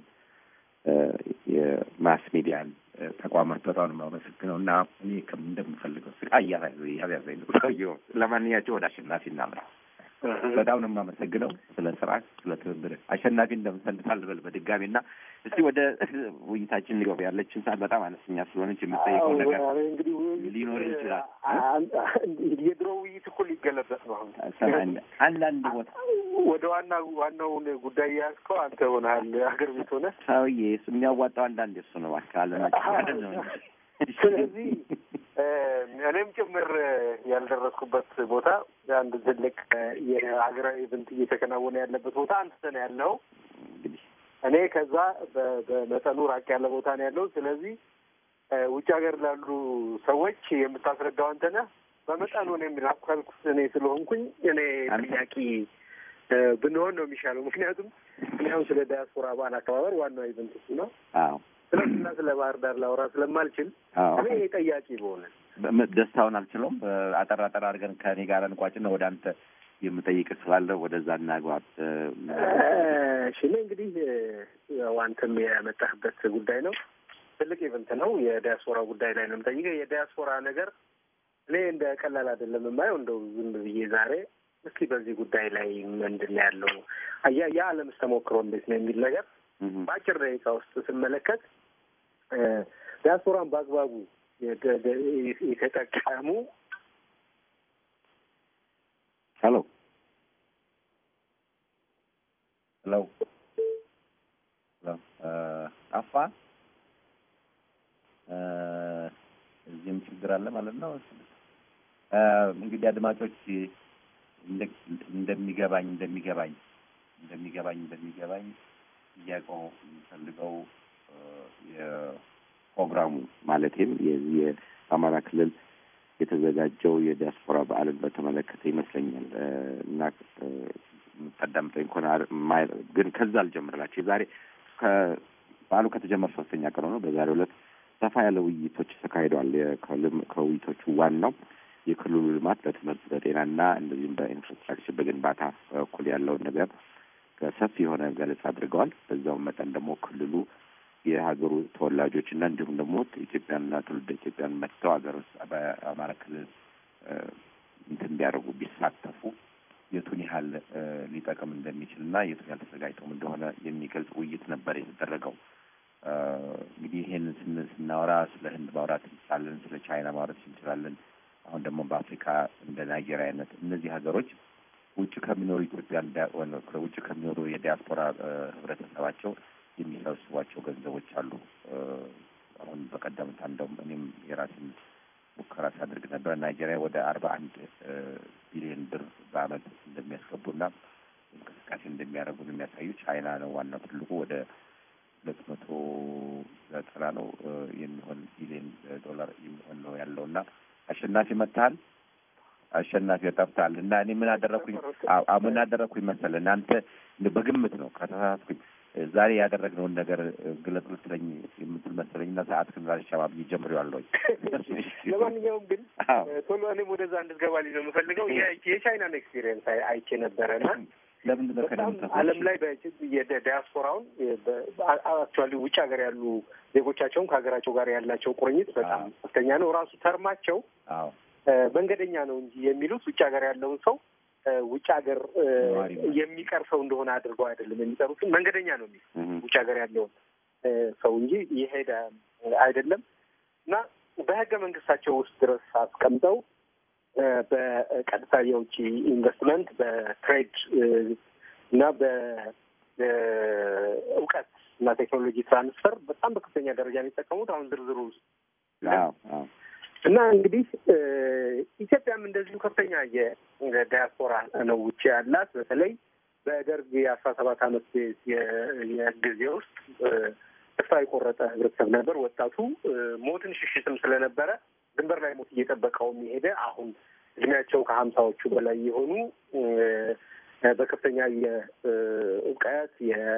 የማስ ሚዲያን ተቋማት በጣም ነው የማመሰግነው እና እኔ እንደምፈልገው ስቃ እያያዘኝ ነው ሰውዬው። ለማንኛቸው ወደ አሸናፊ እናምራ። በጣም ነው የማመሰግነው ስለ ስራ፣ ስለ ትብብር። አሸናፊ እንደምሰልታል ልበል በድጋሚ እና እስቲ ወደ ውይይታችን ሊገባ ያለችን ሰዓት በጣም አነስተኛ ስለሆነች የምጠይቀው ነገር ሊኖር ይችላል። የድሮ ውይይት እኮ ሊገለበጥ ነው። አሁን አንዳንድ ቦታ ወደ ዋና ዋናውን ጉዳይ ያዝከው አንተ ሆነሃል። ሀገር ቤት ሆነ ሰውዬ እሱ የሚያዋጣው አንዳንድ እሱ ነው አካባለናቸው ነው ስለዚህ እኔም ጭምር ያልደረስኩበት ቦታ አንድ ትልቅ የሀገራዊ ኢቨንት እየተከናወነ ያለበት ቦታ አንተ ነው ያለው። እኔ ከዛ በመጠኑ ራቅ ያለ ቦታ ነው ያለው። ስለዚህ ውጭ ሀገር ላሉ ሰዎች የምታስረዳው አንተ ነህ። በመጠኑ ነው የሚራኳልኩት እኔ ስለሆንኩኝ እኔ ጥያቄ ብንሆን ነው የሚሻለው። ምክንያቱም እኔ አሁን ስለ ዳያስፖራ በዓል አከባበር ዋናው ኢቨንት እሱ ነው። ስለና ስለ ባህር ዳር ላውራ ስለማልችል እኔ ጠያቂ በሆነ ደስታውን አልችለውም። አጠር አጠር አድርገን ከእኔ ጋር እንቋጭና ወደ አንተ የምጠይቅ ስላለ ወደዛ እናግባት። እሺ እኔ እንግዲህ ያው አንተም ያመጣህበት ጉዳይ ነው። ትልቅ ኢቨንት ነው። የዲያስፖራ ጉዳይ ላይ ነው የምጠይቀው። የዲያስፖራ ነገር እኔ እንደ ቀላል አይደለም የማየው። እንደው ዝም ብዬ ዛሬ እስኪ በዚህ ጉዳይ ላይ ምንድን ነው ያለው የዓለምስ ተሞክሮ እንዴት ነው የሚል ነገር በአጭር ደቂቃ ውስጥ ስመለከት ዲያስፖራን በአግባቡ የተጠቀሙ ሄሎ ሄሎ ሄሎ ጠፋ አለ ማለት ነው። እንግዲህ አድማጮች እንደሚገባኝ እንደሚገባኝ እንደሚገባኝ እንደሚገባኝ ጥያቄው የሚፈልገው የፕሮግራሙ ማለትም የዚህ የአማራ ክልል የተዘጋጀው የዲያስፖራ በዓልን በተመለከተ ይመስለኛል እና የምታዳምጠኝ ከሆነ ግን ከዛ አልጀምርላቸው የዛሬ በዓሉ ከተጀመረ ሶስተኛ ቀን ሆኖ በዛሬው ዕለት ሰፋ ያለ ውይይቶች ተካሂደዋል። ከውይይቶቹ ዋናው የክልሉ ልማት በትምህርት በጤናና እንደዚሁም በኢንፍራስትራክቸር በግንባታ እኩል ያለውን ነገር ሰፊ የሆነ ገለጻ አድርገዋል። በዛውም መጠን ደግሞ ክልሉ የሀገሩ ተወላጆች እና እንዲሁም ደግሞ ኢትዮጵያንና ትውልደ ኢትዮጵያን መጥተው ሀገር ውስጥ በአማራ ክልል እንትን እንዲያደርጉ ቢሳተፉ የቱን ያህል ሊጠቅም እንደሚችል እና የቱን ያህል ተዘጋጅተውም እንደሆነ የሚገልጽ ውይይት ነበር የተደረገው። እንግዲህ ይሄን ስናወራ ስለ ህንድ ማውራት እንችላለን፣ ስለ ቻይና ማውራት እንችላለን። አሁን ደግሞ በአፍሪካ እንደ ናይጄሪያ አይነት እነዚህ ሀገሮች ውጭ ከሚኖሩ ኢትዮጵያን ውጭ ከሚኖሩ የዲያስፖራ ህብረተሰባቸው የሚሰበስቧቸው ገንዘቦች አሉ። አሁን በቀደምታ እንደውም እኔም የራሴን ሙከራ ሳድርግ ነበር። ናይጄሪያ ወደ አርባ አንድ ቢሊዮን ብር በአመት እንደሚያስገቡና እንቅስቃሴ እንደሚያደርጉ ነው የሚያሳዩ። ቻይና ነው ዋናው ትልቁ ወደ ሁለት መቶ ዘጠና ነው የሚሆን ቢሊዮን ዶላር የሚሆን ነው ያለው እና አሸናፊ መጥተሃል። አሸናፊ ጠፍተሃል እና እኔ ምን አደረግኩኝ ምን አደረግኩኝ መሰለህ እናንተ በግምት ነው ከተሳሳትኩኝ ዛሬ ያደረግነውን ነገር ግለጽ ልትለኝ የምትል መሰለኝ እና ሰዓት ግን ዛሬ ሸባብ ጀምሬዋለሁኝ። ለማንኛውም ግን ቶሎ እኔም ወደዛ እንድትገባልኝ ነው የምፈልገው። የቻይናን ኤክስፒሪየንስ አይቼ ነበረ እና ለምንድን ነው በጣም ዓለም ላይ የዲያስፖራውን አክቹዋሊ ውጭ ሀገር ያሉ ዜጎቻቸውን ከሀገራቸው ጋር ያላቸው ቁርኝት በጣም ከፍተኛ ነው። ራሱ ተርማቸው መንገደኛ ነው እንጂ የሚሉት ውጭ ሀገር ያለውን ሰው ውጭ ሀገር የሚቀር ሰው እንደሆነ አድርገው አይደለም የሚጠሩትን መንገደኛ ነው የሚል ውጭ ሀገር ያለውን ሰው እንጂ የሄደ አይደለም እና በህገ መንግስታቸው ውስጥ ድረስ አስቀምጠው በቀጥታ የውጭ ኢንቨስትመንት በትሬድ እና በእውቀት እና ቴክኖሎጂ ትራንስፈር በጣም በከፍተኛ ደረጃ የሚጠቀሙት አሁን ዝርዝሩ ውስጥ እና እንግዲህ ኢትዮጵያም እንደዚሁ ከፍተኛ የዲያስፖራ ነው ውጭ ያላት። በተለይ በደርግ የአስራ ሰባት አመት የጊዜ ውስጥ ተስፋ የቆረጠ ህብረተሰብ ነበር። ወጣቱ ሞትን ሽሽትም ስለነበረ ድንበር ላይ ሞት እየጠበቀው የሄደ አሁን እድሜያቸው ከሀምሳዎቹ በላይ የሆኑ በከፍተኛ የእውቀት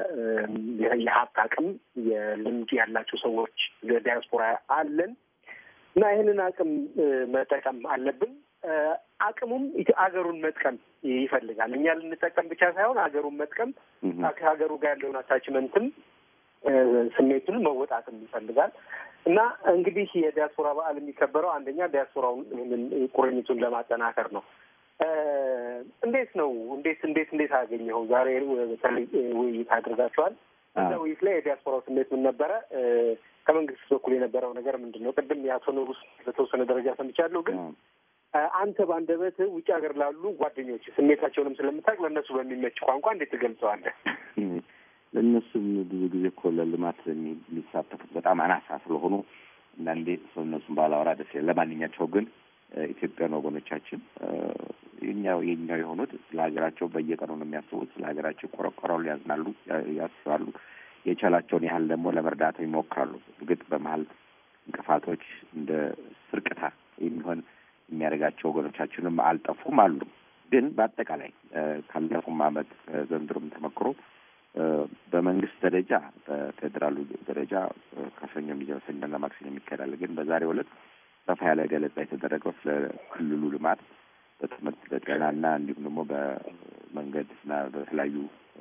የሀብት አቅም የልምድ ያላቸው ሰዎች ዲያስፖራ አለን እና ይህንን አቅም መጠቀም አለብን። አቅሙም አገሩን መጥቀም ይፈልጋል። እኛ ልንጠቀም ብቻ ሳይሆን አገሩን መጥቀም ከሀገሩ ጋር ያለውን አታችመንትም ስሜቱን መወጣትም ይፈልጋል እና እንግዲህ የዲያስፖራ በዓል የሚከበረው አንደኛ ዲያስፖራውን ይህንን ቁርኝቱን ለማጠናከር ነው። እንዴት ነው እንዴት እንዴት እንዴት አገኘኸው? ዛሬ በተለይ ውይይት አድርጋችኋል። እዛ ውይይት ላይ የዲያስፖራው ስሜት ምን ነበረ? ከመንግስት በኩል የነበረው ነገር ምንድን ነው? ቅድም የአቶ ኑሩስ በተወሰነ ደረጃ ሰምቻለሁ። ግን አንተ በአንደበት ውጭ ሀገር ላሉ ጓደኞች ስሜታቸውንም ስለምታውቅ ለእነሱ በሚመች ቋንቋ እንዴት ትገልጸዋለህ? ለእነሱም ብዙ ጊዜ እኮ ለልማት የሚሳተፉት በጣም አናሳ ስለሆኑ እና እንዴት ሰው እነሱም ባላወራ ደስ ይላል። ለማንኛቸው ግን ኢትዮጵያን ወገኖቻችን የኛው የኛው የሆኑት ስለ ሀገራቸው በየቀኑ ነው የሚያስቡት። ስለ ሀገራቸው ቆረቆረው ያዝናሉ፣ ያስባሉ። የቻላቸውን ያህል ደግሞ ለመርዳት ይሞክራሉ። እርግጥ በመሀል እንቅፋቶች እንደ ስርቅታ የሚሆን የሚያደርጋቸው ወገኖቻችንም አልጠፉም አሉ። ግን በአጠቃላይ ካለፉም ዓመት ዘንድሮም ተመክሮ በመንግስት ደረጃ በፌዴራሉ ደረጃ ከሰኞ የሚጀምር ሰኞና ማክሰኞ የሚካሄዳል። ግን በዛሬው ዕለት ሰፋ ያለ ገለጻ የተደረገው ስለ ክልሉ ልማት በትምህርት በጤናና እንዲሁም ደግሞ በመንገድና በተለያዩ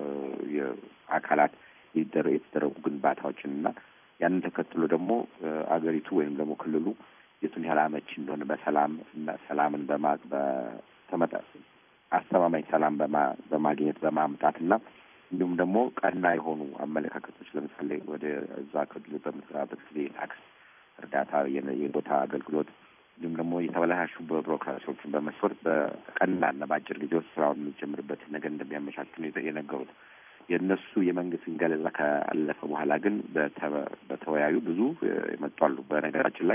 አካላት የተደረጉ ግንባታዎችን እና ያንን ተከትሎ ደግሞ አገሪቱ ወይም ደግሞ ክልሉ የቱን ያህል አመቺ እንደሆነ በሰላም እና ሰላምን በማ በተመጣ አስተማማኝ ሰላም በማግኘት በማምጣት እና እንዲሁም ደግሞ ቀና የሆኑ አመለካከቶች ለምሳሌ ወደ እዛ ክልል በምትሰራበት ጊዜ የታክስ እርዳታ፣ የቦታ አገልግሎት እንዲሁም ደግሞ የተበላሹ ቢሮክራሲዎችን በመስወር በቀላልና በአጭር ጊዜ ውስጥ ስራውን የሚጀምርበትን ነገር እንደሚያመቻቹ የነገሩት የእነሱ የመንግስትን ገለጻ ካለፈ በኋላ ግን በተወያዩ ብዙ የመጡ አሉ። በነገራችን ላይ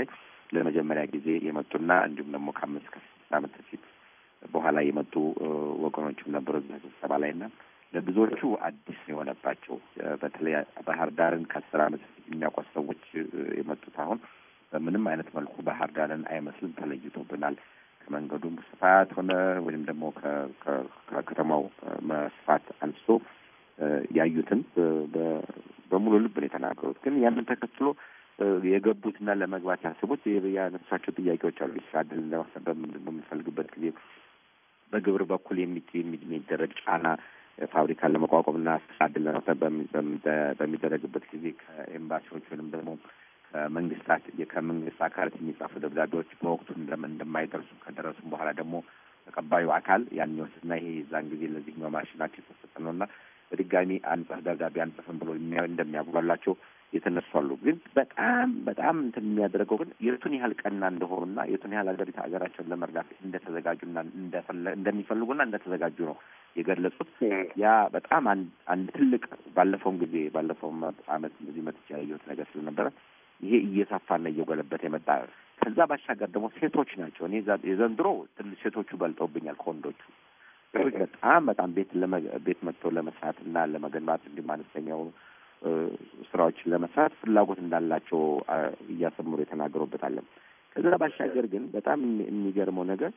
ለመጀመሪያ ጊዜ የመጡና እንዲሁም ደግሞ ከአምስት ከስድስት ዓመት በፊት በኋላ የመጡ ወገኖችም ነበሩ እዛ ስብሰባ ላይ እና ለብዙዎቹ አዲስ የሆነባቸው በተለይ ባህር ዳርን ከአስር ዓመት በፊት የሚያውቋት ሰዎች የመጡት አሁን በምንም አይነት መልኩ ባህር ዳርን አይመስልም፣ ተለይቶብናል። ከመንገዱም ስፋት ሆነ ወይም ደግሞ ከከተማው መስፋት አንስቶ ያዩትን በሙሉ ልብ ነው የተናገሩት። ግን ያንን ተከትሎ የገቡትና ለመግባት ያስቡት ያነሷቸው ጥያቄዎች አሉ። የስራ ዕድል ለማሰብ በምንፈልግበት ጊዜ በግብር በኩል የሚደረግ ጫና ፋብሪካን ለመቋቋምና ስራ ዕድል ለመፍጠር በሚደረግበት ጊዜ ከኤምባሲዎች ወይም ደግሞ ከመንግስታት ከመንግስት አካላት የሚጻፉ ደብዳቤዎች በወቅቱ እንደማይደርሱ ከደረሱም በኋላ ደግሞ ተቀባዩ አካል ያን ይወስድና ይሄ የዛን ጊዜ ለዚህኛው ማሽናቸው የተሰጠ ነው እና በድጋሚ አንጽፍ ደብዳቤ አንጽፍም ብሎ እንደሚያጉላላቸው የተነሱ አሉ። ግን በጣም በጣም እንትን የሚያደርገው ግን የቱን ያህል ቀና እንደሆኑና የቱን ያህል ሀገሪቱ ሀገራቸውን ለመርዳት እንደተዘጋጁና እንደሚፈልጉና እንደተዘጋጁ ነው የገለጹት። ያ በጣም አንድ ትልቅ ባለፈውም ጊዜ ባለፈውም አመት እንደዚህ መጥቼ ያየሁት ነገር ስለነበረ ይሄ እየሰፋና እየጎለበት የመጣ ከዛ ባሻገር ደግሞ ሴቶች ናቸው። እኔ የዘንድሮ ትንሽ ሴቶቹ በልጠውብኛል ከወንዶቹ። ሴቶች በጣም በጣም ቤት ቤት መጥተው ለመስራት እና ለመገንባት እንዲሁም አነስተኛው ስራዎችን ለመስራት ፍላጎት እንዳላቸው እያሰምሩ የተናገሩበት አለ። ከዛ ባሻገር ግን በጣም የሚገርመው ነገር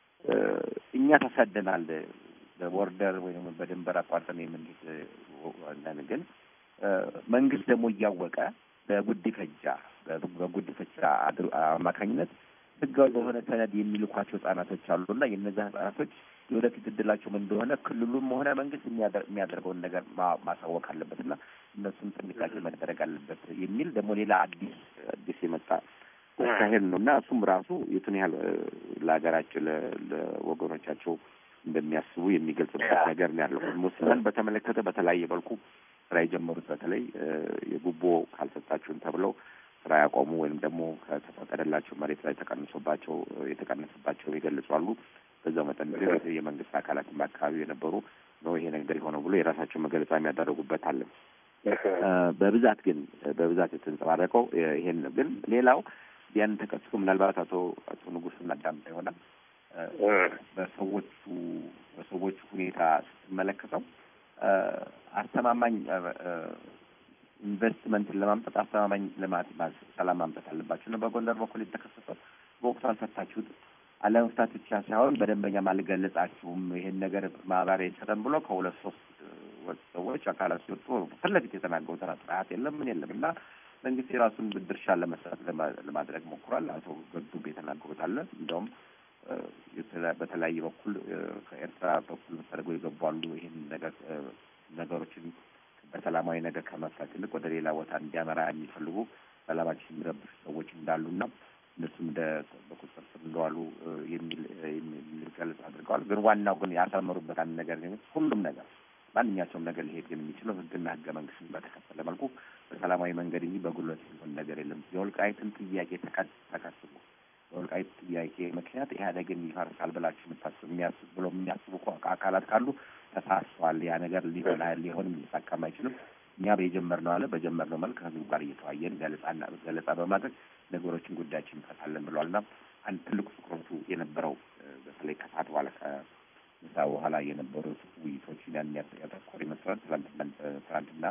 እኛ ተሰደናል በቦርደር ወይም በድንበር አቋርጠን የምንሄድ ግን መንግስት ደግሞ እያወቀ በጉዲፈቻ በጉዲፈቻ አማካኝነት ህጋዊ በሆነ ሰነድ የሚልኳቸው ህጻናቶች አሉና የእነዛ ህጻናቶች የወደፊት እድላቸው ምን እንደሆነ ክልሉም ሆነ መንግስት የሚያደርገውን ነገር ማሳወቅ አለበትና እነሱም ጥንቃቄ መደረግ አለበት የሚል ደግሞ ሌላ አዲስ አዲስ የመጣ አካሄድ ነው እና እሱም ራሱ የቱን ያህል ለሀገራቸው ለወገኖቻቸው እንደሚያስቡ የሚገልጽበት ነገር ነው ያለው። ሙስናን በተመለከተ በተለያየ መልኩ ስራ የጀመሩት በተለይ የጉቦ ካልሰጣችሁን ተብለው ስራ ያቆሙ ወይም ደግሞ ከተፈቀደላቸው መሬት ላይ ተቀንሶባቸው የተቀነሰባቸው የገለጹ አሉ። በዛው መጠን ግን የመንግስት አካላትም በአካባቢው የነበሩ ነው ይሄ ነገር የሆነው ብሎ የራሳቸው መገለጫ የሚያደረጉበት አለ። በብዛት ግን በብዛት የተንጸባረቀው ይሄን ነው። ግን ሌላው ያን ተቀስቶ ምናልባት አቶ አቶ ንጉስ እናዳምጠ ይሆናል በሰዎቹ በሰዎቹ ሁኔታ ስትመለከተው አስተማማኝ ኢንቨስትመንትን ለማምጣት አስተማማኝ ልማት ሰላም ማምጣት አለባቸው እና በጎንደር በኩል የተከሰተው በወቅቱ አልፈታችሁት አለመፍታት ብቻ ሳይሆን በደንበኛም አልገለጻችሁም ይሄን ነገር ማብራሪያ ይሰጠን ብሎ ከሁለት ሶስት ሰዎች አካላት ሲወጡ ፊት ለፊት የተናገሩት ጥራት የለም ምን የለም እና መንግስት የራሱን ድርሻ ለመስራት ለማድረግ ሞክሯል። አቶ ገዱብ የተናገሩት አለ እንደውም በተለያየ በኩል ከኤርትራ በኩል ተደርገው የገቡ አሉ። ይህን ነገር ነገሮችን በሰላማዊ ነገር ከመፍታት ይልቅ ወደ ሌላ ቦታ እንዲያመራ የሚፈልጉ ሰላማችን የሚረብሹ ሰዎች እንዳሉና እነሱም እንደ በቁጥጥር ስር እንደዋሉ የሚል የሚል ገለጽ አድርገዋል። ግን ዋናው ግን ያሰመሩበት አንድ ነገር ሁሉም ነገር ማንኛቸውም ነገር ሊሄድ ግን የሚችለው ህግና ህገ መንግስትን በተከተለ መልኩ በሰላማዊ መንገድ እንጂ በጉልበት የሚሆን ነገር የለም። የወልቃይትን ጥያቄ ተከትሎ በወልቃይት ጥያቄ ምክንያት ኢህአዴግን ይፈርሳል ብላችሁ የምታስቡ የሚያስቡ ብሎ የሚያስቡ አካላት ካሉ ተሳስቷል። ያ ነገር ሊሆን ሊሆንም ሊሳካም አይችልም። እኛ በየጀመርነው አለ በጀመርነው መልክ ከህዝቡ ጋር እየተዋየን ገለጻና ገለጻ በማድረግ ነገሮችን ጉዳያችን እንፈታለን ብለዋል እና አንድ ትልቁ ትኩረቱ የነበረው በተለይ ከሰዓት በኋላ ከምሳ በኋላ የነበሩት ውይይቶችን ያን ያተኮረ ይመስላል። ትናንትና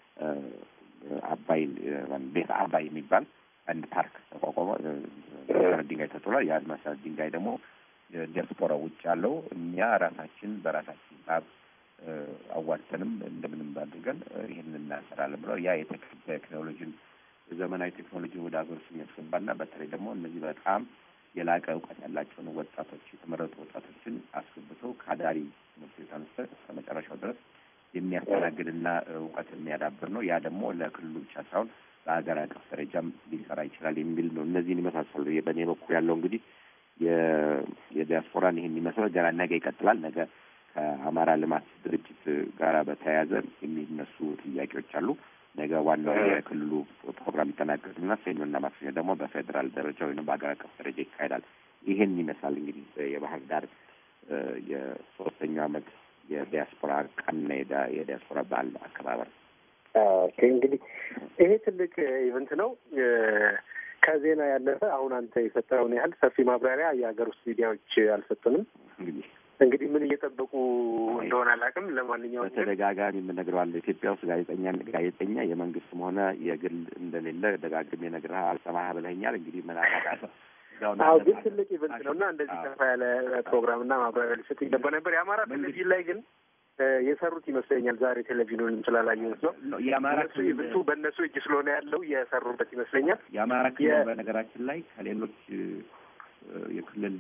አባይ ቤተ አባይ የሚባል አንድ ፓርክ ተቋቋመ። መሰረት ድንጋይ ተጥሏል። ያ መሰረት ድንጋይ ደግሞ ዲያስፖራ ውጭ ያለው እኛ ራሳችን በራሳችን ሂሳብ አዋጥተንም እንደምንም አድርገን ይህንን እናሰራለን ብለው ያ ቴክኖሎጂን ዘመናዊ ቴክኖሎጂን ወደ ሀገር ውስጥ የሚያስገባና በተለይ ደግሞ እነዚህ በጣም የላቀ እውቀት ያላቸውን ወጣቶች የተመረጡ ወጣቶችን አስገብተው ከአዳሪ ትምህርት ቤት አንስተ እስከ መጨረሻው ድረስ የሚያስተናግድና እውቀት የሚያዳብር ነው። ያ ደግሞ ለክልሉ ብቻ ሳይሆን በሀገር አቀፍ ደረጃም ሊሰራ ይችላል የሚል ነው። እነዚህን ይመሳሰሉ በእኔ በኩል ያለው እንግዲህ የዲያስፖራን ይህን ይመስላል። ገና ነገ ይቀጥላል። ነገ ከአማራ ልማት ድርጅት ጋር በተያያዘ የሚነሱ ጥያቄዎች አሉ። ነገ ዋናው የክልሉ ፕሮግራም ይጠናቀቅና ሰኞና ማክሰኞ ደግሞ በፌዴራል ደረጃ ወይም በሀገር አቀፍ ደረጃ ይካሄዳል። ይህን ይመስላል እንግዲህ የባህር ዳር የሶስተኛው ዓመት የዲያስፖራ ቀንና የዲያስፖራ በዓል አከባበር እንግዲህ ይሄ ትልቅ ኢቨንት ነው። ከዜና ያለፈ አሁን አንተ የሰጠውን ያህል ሰፊ ማብራሪያ የሀገር ውስጥ ሚዲያዎች አልሰጡንም። እንግዲህ እንግዲህ ምን እየጠበቁ እንደሆነ አላውቅም። ለማንኛውም ግን በተደጋጋሚ የምነግረዋለሁ ኢትዮጵያ ውስጥ ጋዜጠኛ ጋዜጠኛ የመንግስትም ሆነ የግል እንደሌለ ደጋግሜ ነግረህ አልሰማህ ብለኸኛል። እንግዲህ ምን አደርጋለሁ። አዎ ግን ትልቅ ኢቨንት ነው እና እንደዚህ ሰፋ ያለ ፕሮግራምና ማብራሪያ ሊሰጥ ይገባ ነበር። የአማራ ቴሌቪዥን ላይ ግን እ የሰሩት ይመስለኛል። ዛሬ ቴሌቪዥኑንም ስላላየሁት ነው። የአማራ እነሱ ኢቨንቱ በእነሱ እጅ ስለሆነ ያለው የሰሩበት ይመስለኛል። የአማራ ክልል የ- በነገራችን ላይ ከሌሎች እ፣ የክልል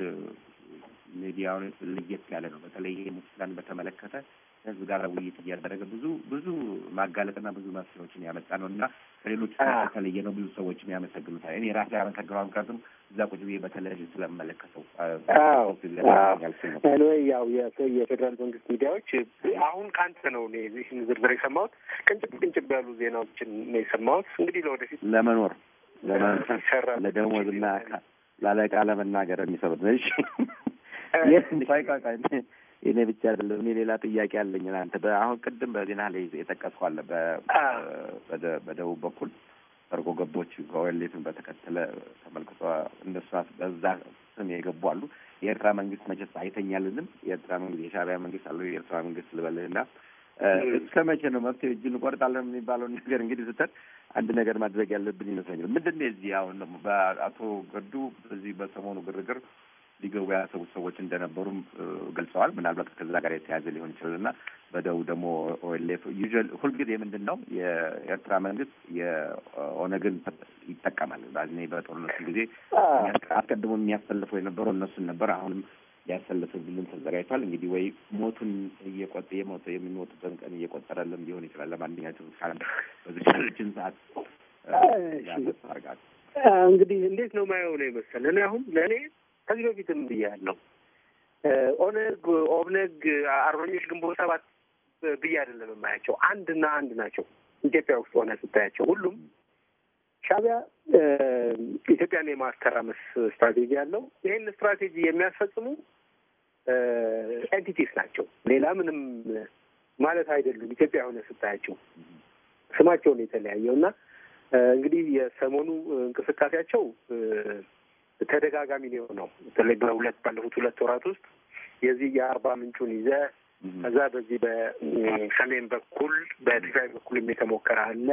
ሚዲያዎች ለየት ያለ ነው። በተለይ ይሄ ሙስናን በተመለከተ ህዝብ ጋር ውይይት እያደረገ ብዙ ብዙ ማጋለጥና ብዙ መፍትሄዎችን ያመጣ ነው እና ከሌሎች አዎ። የተለየ ነው። ብዙ ሰዎችም ያመሰግኑታል። እኔ ራሴ ያመሰግነው ምክንያቱም እዛ ቁጭ ብዬ በቴሌቪዥን ስለመለከተው አዎ ያልኩ ነው። ኤኒዌይ ያው የፌ- የፌዴራል መንግስት ሚዲያዎች አሁን ከአንተ ነው እኔ ይህን ዝርዝር የሰማሁት። ቅንጭብ ቅንጭብ ያሉ ዜናዎችን ነው የሰማሁት። እንግዲህ ለወደፊት ለመኖር ለመኖር ይሰራል። ለደሞዝና ካ- ለአለቃ ለመናገር የሚሰሩት ነው። እሺ ቆይ ቆይ ቆይ እኔ ብቻ አይደለም እኔ ሌላ ጥያቄ አለኝ። አንተ በአሁን ቅድም በዜና ላይ የጠቀስከው አለ በ- በደ- በደቡብ በኩል ሰርጎ ገቦች ከኦኤልኤፍን በተከተለ ተመልክቶ እነሱ በዛ ስም የገቡ አሉ። የኤርትራ መንግስት መቼስ አይተኛልንም። የኤርትራ መንግስት የሻዕቢያ መንግስት አለ የኤርትራ መንግስት ልበልህና እ፣ እስከ መቼ ነው መፍትሄ እጅ እንቆርጣለን የሚባለውን ነገር እንግዲህ ስተን አንድ ነገር ማድረግ ያለብን ይመስለኛል። ምንድን ነው የዚህ አሁን ደግሞ በአቶ ገዱ በዚህ በሰሞኑ ግርግር ሊገቡ ያሰቡት ሰዎች እንደነበሩም እ፣ ገልጸዋል። ምናልባት ከዛ ጋር የተያዘ ሊሆን ይችላል እና በደቡብ ደግሞ ኦኤልኤፍ ዩዥዋል ሁልጊዜ ምንድን ነው የኤርትራ መንግስት የኦነግን ይጠቀማል። ባዝኔ በጦርነቱ ጊዜ አስቀድሞ የሚያሰልፈው የነበረው እነሱን ነበር። አሁንም ሊያሰልፍልን ተዘጋጅቷል። እንግዲህ ወይ ሞቱን እየቆጠ የሞተ የሚሞቱበትን ቀን እየቆጠረልን ሊሆን ይችላል። ለማንኛቸውም ካለ በዚችን ሰዓት ያርጋል እንግዲህ እንዴት ነው ማየው ነው የመሰለ እኔ አሁን ለእኔ ከዚህ በፊትም ብያለሁ ኦነግ፣ ኦብነግ፣ አርበኞች ግንቦት ሰባት ብዬ አይደለም የማያቸው አንድና አንድ ናቸው። ኢትዮጵያ ውስጥ ሆነ ስታያቸው ሁሉም ሻዕቢያ ኢትዮጵያን የማተራመስ ስትራቴጂ ያለው ይህን ስትራቴጂ የሚያስፈጽሙ ኤንቲቲስ ናቸው። ሌላ ምንም ማለት አይደሉም። ኢትዮጵያ ሆነ ስታያቸው ስማቸውን የተለያየው እና እንግዲህ የሰሞኑ እንቅስቃሴያቸው ተደጋጋሚ ነው የሆነው። በተለይ በሁለት ባለፉት ሁለት ወራት ውስጥ የዚህ የአርባ ምንጩን ይዘ ከዛ በዚህ በሰሜን በኩል በትግራይ በኩልም የተሞከረ አለ።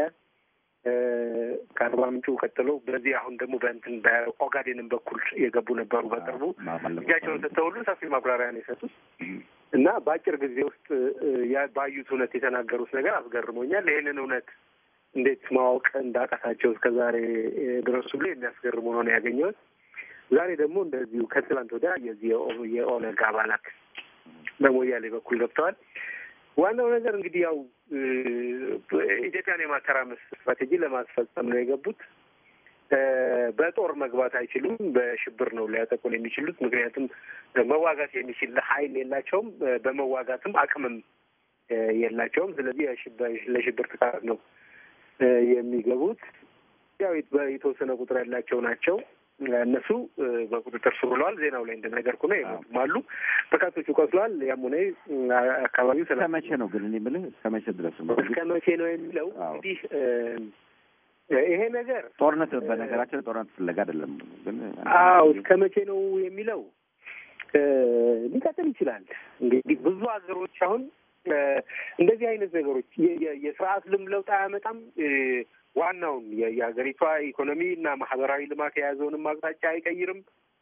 ከአርባ ምንጩ ቀጥሎ በዚህ አሁን ደግሞ በእንትን በኦጋዴንም በኩል የገቡ ነበሩ። በቅርቡ እጃቸውን ሰጥተው ሁሉ ሰፊ ማብራሪያ ነው የሰጡት እና በአጭር ጊዜ ውስጥ ባዩት እውነት የተናገሩት ነገር አስገርሞኛል። ይህንን እውነት እንዴት ማወቅ እንዳቃታቸው እስከ ዛሬ ድረስ ሁሉ የሚያስገርሙ ሆኖ ነው ያገኘሁት። ዛሬ ደግሞ እንደዚሁ ከትላንት ወዲያ የዚህ የኦነግ አባላት በሞያሌ በኩል ገብተዋል። ዋናው ነገር እንግዲህ ያው ኢትዮጵያን የማተራመስ ስትራቴጂ ለማስፈጸም ነው የገቡት። በጦር መግባት አይችሉም። በሽብር ነው ሊያጠቁን የሚችሉት። ምክንያቱም መዋጋት የሚችል ኃይል የላቸውም። በመዋጋትም አቅምም የላቸውም። ስለዚህ ለሽብር ጥቃት ነው የሚገቡት። ያው የተወሰነ ቁጥር ያላቸው ናቸው። እነሱ በቁጥጥር ስር ውለዋል። ዜናው ላይ እንደነገርኩ ነው። የሞቱም አሉ፣ በርካቶቹ ቆስለዋል። ያም ሆነ አካባቢው እስከ መቼ ነው ግን እኔ የምልህ እስከ መቼ ድረስ ነው? እስከ መቼ ነው የሚለው እንግዲህ ይሄ ነገር ጦርነት በነገራችን ጦርነት ፍለጋ አይደለም ግን አዎ እስከ መቼ ነው የሚለው ሊቀጥል ይችላል። እንግዲህ ብዙ ሀገሮች አሁን እንደዚህ አይነት ነገሮች የስርዓት ልም ለውጥ አያመጣም ዋናውን የሀገሪቷ ኢኮኖሚ እና ማህበራዊ ልማት የያዘውንም አቅጣጫ አይቀይርም።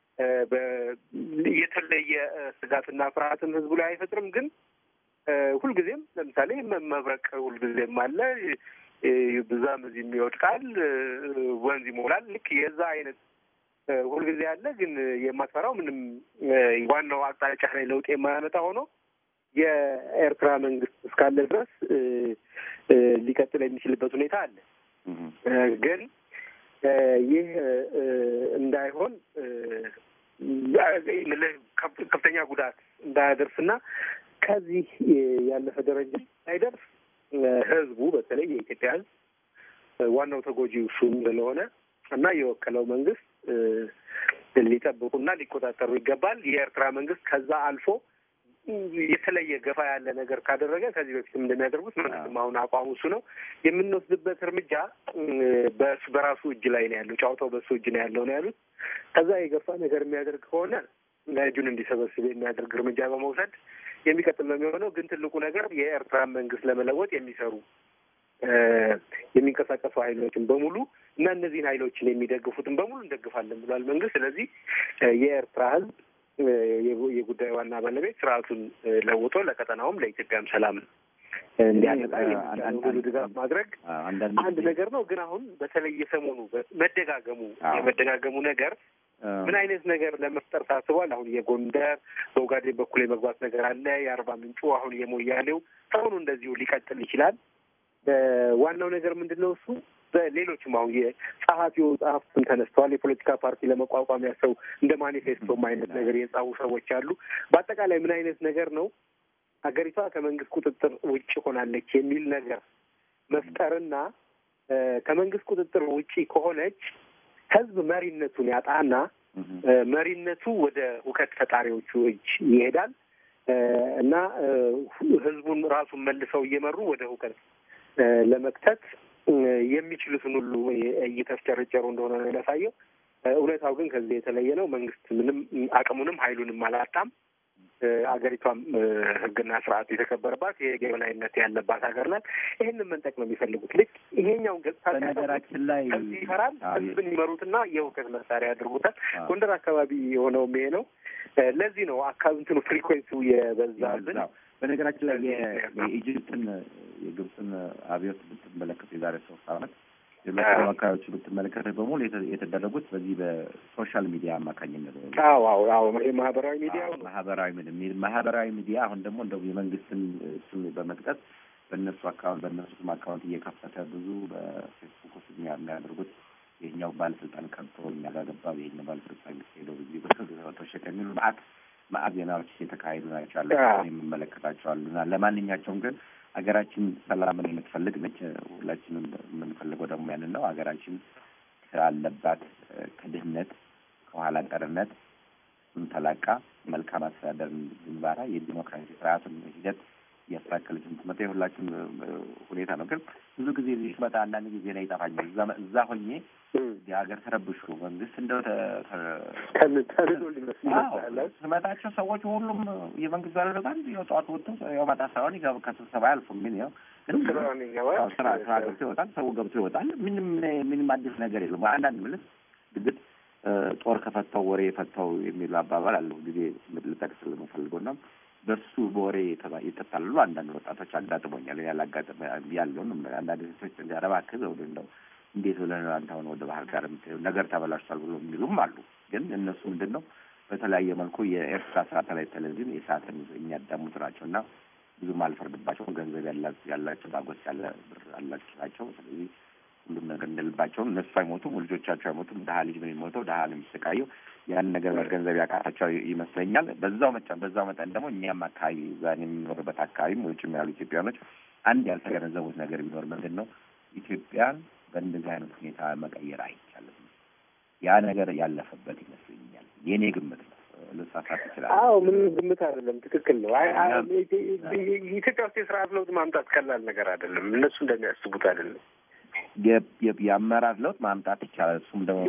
የተለየ ስጋትና ፍርሃትም ህዝቡ ላይ አይፈጥርም። ግን ሁልጊዜም ለምሳሌ መብረቅ ሁልጊዜም አለ፣ ብዛም እዚህም ይወድቃል፣ ወንዝ ይሞላል። ልክ የዛ አይነት ሁልጊዜ አለ። ግን የማትፈራው ምንም ዋናው አቅጣጫ ላይ ለውጥ የማያመጣ ሆኖ የኤርትራ መንግስት እስካለ ድረስ ሊቀጥል የሚችልበት ሁኔታ አለ። ግን ይህ እንዳይሆን ከፍተኛ ጉዳት እንዳያደርስና ከዚህ ያለፈ ደረጃ ሳይደርስ ህዝቡ በተለይ የኢትዮጵያ ህዝብ ዋናው ተጎጂ እሱም ስለሆነ እና የወከለው መንግስት ሊጠብቁና ሊቆጣጠሩ ይገባል። የኤርትራ መንግስት ከዛ አልፎ የተለየ ገፋ ያለ ነገር ካደረገ ከዚህ በፊትም እንደሚያደርጉት መንግስትም አሁን አቋሙ እሱ ነው። የምንወስድበት እርምጃ በሱ በራሱ እጅ ላይ ነው ያለው፣ ጨዋታው በሱ እጅ ነው ያለው ነው ያሉት። ከዛ የገፋ ነገር የሚያደርግ ከሆነ እጁን እንዲሰበስብ የሚያደርግ እርምጃ በመውሰድ የሚቀጥል ነው የሚሆነው። ግን ትልቁ ነገር የኤርትራን መንግስት ለመለወጥ የሚሰሩ የሚንቀሳቀሱ ኃይሎችን በሙሉ እና እነዚህን ኃይሎችን የሚደግፉትን በሙሉ እንደግፋለን ብሏል መንግስት። ስለዚህ የኤርትራ ህዝብ የጉዳዩ ዋና ባለቤት ስርዓቱን ለውጦ ለቀጠናውም ለኢትዮጵያም ሰላም እንዲያመጣ ሙሉ ድጋፍ ማድረግ አንድ ነገር ነው። ግን አሁን በተለይ የሰሞኑ መደጋገሙ የመደጋገሙ ነገር ምን አይነት ነገር ለመፍጠር ታስቧል? አሁን የጎንደር በኦጋዴን በኩል የመግባት ነገር አለ። የአርባ ምንጩ አሁን የሞያሌው ሰሞኑ እንደዚሁ ሊቀጥል ይችላል። ዋናው ነገር ምንድን ነው? እሱ በሌሎችም አሁን የጸሐፊው ጸሐፍትም ተነስተዋል። የፖለቲካ ፓርቲ ለመቋቋም ያሰው እንደ ማኒፌስቶም አይነት ነገር የጻፉ ሰዎች አሉ። በአጠቃላይ ምን አይነት ነገር ነው ሀገሪቷ ከመንግስት ቁጥጥር ውጭ ሆናለች የሚል ነገር መፍጠርና ከመንግስት ቁጥጥር ውጪ ከሆነች ህዝብ መሪነቱን ያጣና መሪነቱ ወደ ሁከት ፈጣሪዎቹ እጅ ይሄዳል እና ህዝቡን ራሱን መልሰው እየመሩ ወደ ሁከት ለመክተት የሚችሉትን ሁሉ እየተፍጨረጨሩ እንደሆነ ነው የሚያሳየው። እውነታው ግን ከዚህ የተለየ ነው። መንግስት ምንም አቅሙንም ሀይሉንም አላጣም። አገሪቷም ህግና ስርዓት የተከበረባት የህግ የበላይነት ያለባት ሀገር ናት። ይህንን መንጠቅ ነው የሚፈልጉት። ልክ ይሄኛውን ገጽታ በነገራችን ላይ ህዝብ ይፈራል። ህዝብን ይመሩትና የእውቀት መሳሪያ ያድርጉታል። ጎንደር አካባቢ የሆነውም ይሄ ነው። ለዚህ ነው አካባቢ እንትኑ ፍሪኩዌንሲው የበዛብን። በነገራችን ላይ የኢጅፕትን የግብፅን አብዮት ብትመለከቱ የዛሬ ሶስት አመት ሌሎች አካባቢዎች ብትመለከተ በሙሉ የተደረጉት በዚህ በሶሻል ሚዲያ አማካኝነት ነው። አዎ አዎ አዎ ማህበራዊ ሚዲያ ማህበራዊ ማህበራዊ ሚዲያ አሁን ደግሞ እንደው የመንግስትን ስም በመጥቀስ በእነሱ አካውንት በእነሱ ስም አካውንት እየከፈተ ብዙ በፌስቡክ ውስጥ የሚያደርጉት ይህኛው ባለስልጣን ቀብቶ እኛ ጋር ገባ፣ ይህኛው ባለስልጣን ሄደው ጊዜ በተወሸቀ የሚሉ መዓት መዓት ዜናዎች የተካሄዱ ናቸው ያለ የምመለከታቸዋሉ እና ለማንኛቸውም ግን ሀገራችን ሰላምን የምትፈልግ ነች። ሁላችንም የምንፈልገው ደግሞ ያንን ነው። ሀገራችን ካለባት ከድህነት ከኋላ ቀርነት ተላቃ መልካም አስተዳደር ግንባራ የዲሞክራሲ ስርዓቱን ሂደት እያስተካከለች የምትመጣ የሁላችን ሁኔታ ነው። ግን ብዙ ጊዜ እዚህ ስመጣ አንዳንድ ጊዜ ላይ ይጠፋኛል። እዛ ሆኜ የሀገር ተረብሹ መንግስት እንደው ስመጣቸው ሰዎች ሁሉም የመንግስት ባለስልጣን ያው ጠዋት ወጥተው ያው ማታ ሳይሆን ከስብሰባ አያልፉም። ግን ያው ግን ስራ ስራ ገብቶ ይወጣል፣ ሰው ገብቶ ይወጣል። ምንም ምንም አዲስ ነገር የለም። አንዳንድ ምልስ ድግት ጦር ከፈታው ወሬ የፈታው የሚሉ አባባል አለው ጊዜ ልጠቅስ የምፈልገው ነው። በሱ በወሬ ይጠጣሉ አንዳንድ ወጣቶች አጋጥሞኛል። ያላጋጥመ ያለውን አንዳንድ ሴቶች እንዲያረባክዝ ወደ እንደው እንዴት ብለን አንተ አሁን ወደ ባህር ዳር የምትሄው ነገር ተበላሽቷል ብሎ የሚሉም አሉ። ግን እነሱ ምንድን ነው በተለያየ መልኩ የኤርትራ ሳተላይት ቴሌቪዥን የሰዓትን የሚያዳሙት ናቸው እና ብዙም አልፈርድባቸውም። ገንዘብ ያላቸው ዳጎስ ያለ ብር አላቸው ናቸው። ስለዚህ ሁሉም ነገር እንደልባቸውም እነሱ አይሞቱም፣ ልጆቻቸው አይሞቱም። ድሀ ልጅ ነው የሚሞተው፣ ድሀ ነው የሚሰቃየው። ያን ነገር መገንዘብ ያቃታቸው ይመስለኛል። በዛው መጠን በዛው መጠን ደግሞ እኛም አካባቢ ዛን የምንኖርበት አካባቢም ውጭም ያሉ ኢትዮጵያኖች አንድ ያልተገነዘቡት ነገር ቢኖር ምንድን ነው ኢትዮጵያን በእንደዚህ አይነት ሁኔታ መቀየር አይቻልም። ያ ነገር ያለፈበት ይመስለኛል። የእኔ ግምት ነው። ልሳሳት ይችላል። አዎ ምንም ግምት አይደለም። ትክክል ነው። ኢትዮጵያ ውስጥ የስርዓት ለውጥ ማምጣት ቀላል ነገር አይደለም። እነሱ እንደሚያስቡት አይደለም። የአመራር ለውጥ ማምጣት ይቻላል። እሱም ደግሞ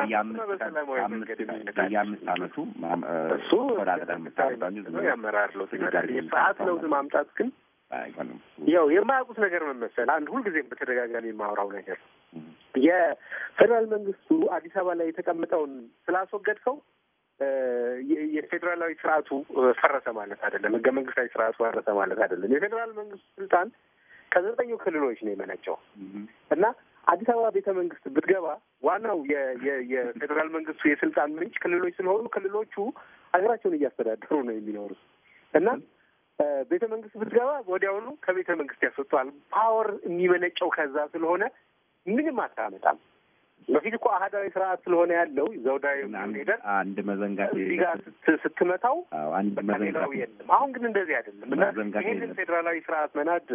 የአምስት አመቱ እሱ የአመራር ለውጥ የስርዓት ለውጥ ማምጣት ግን ያው የማያውቁት ነገር መመሰል አንድ ሁልጊዜም በተደጋጋሚ የማወራው ነገር የፌዴራል መንግስቱ አዲስ አበባ ላይ የተቀመጠውን ስላስወገድከው የፌዴራላዊ ስርዓቱ ፈረሰ ማለት አይደለም። ህገ መንግስታዊ ስርዓቱ ፈረሰ ማለት አይደለም። የፌዴራል መንግስቱ ስልጣን ከዘጠኙ ክልሎች ነው የመነጨው እና አዲስ አበባ ቤተ መንግስት ብትገባ ዋናው የፌዴራል መንግስቱ የስልጣን ምንጭ ክልሎች ስለሆኑ ክልሎቹ ሀገራቸውን እያስተዳደሩ ነው የሚኖሩት እና ቤተ መንግስት ብትገባ ወዲያውኑ ከቤተ መንግስት ያስወጣዋል። ፓወር የሚመነጨው ከዛ ስለሆነ ምንም አታመጣም። በፊት እኮ አህዳዊ ስርዓት ስለሆነ ያለው ዘውዳዊ ሄደን አንድ መዘንጋት እዚህ ጋር ስትመታው አንድ ሌላው የለም። አሁን ግን እንደዚህ አይደለም እና ይህንን ፌዴራላዊ ስርዓት መናድ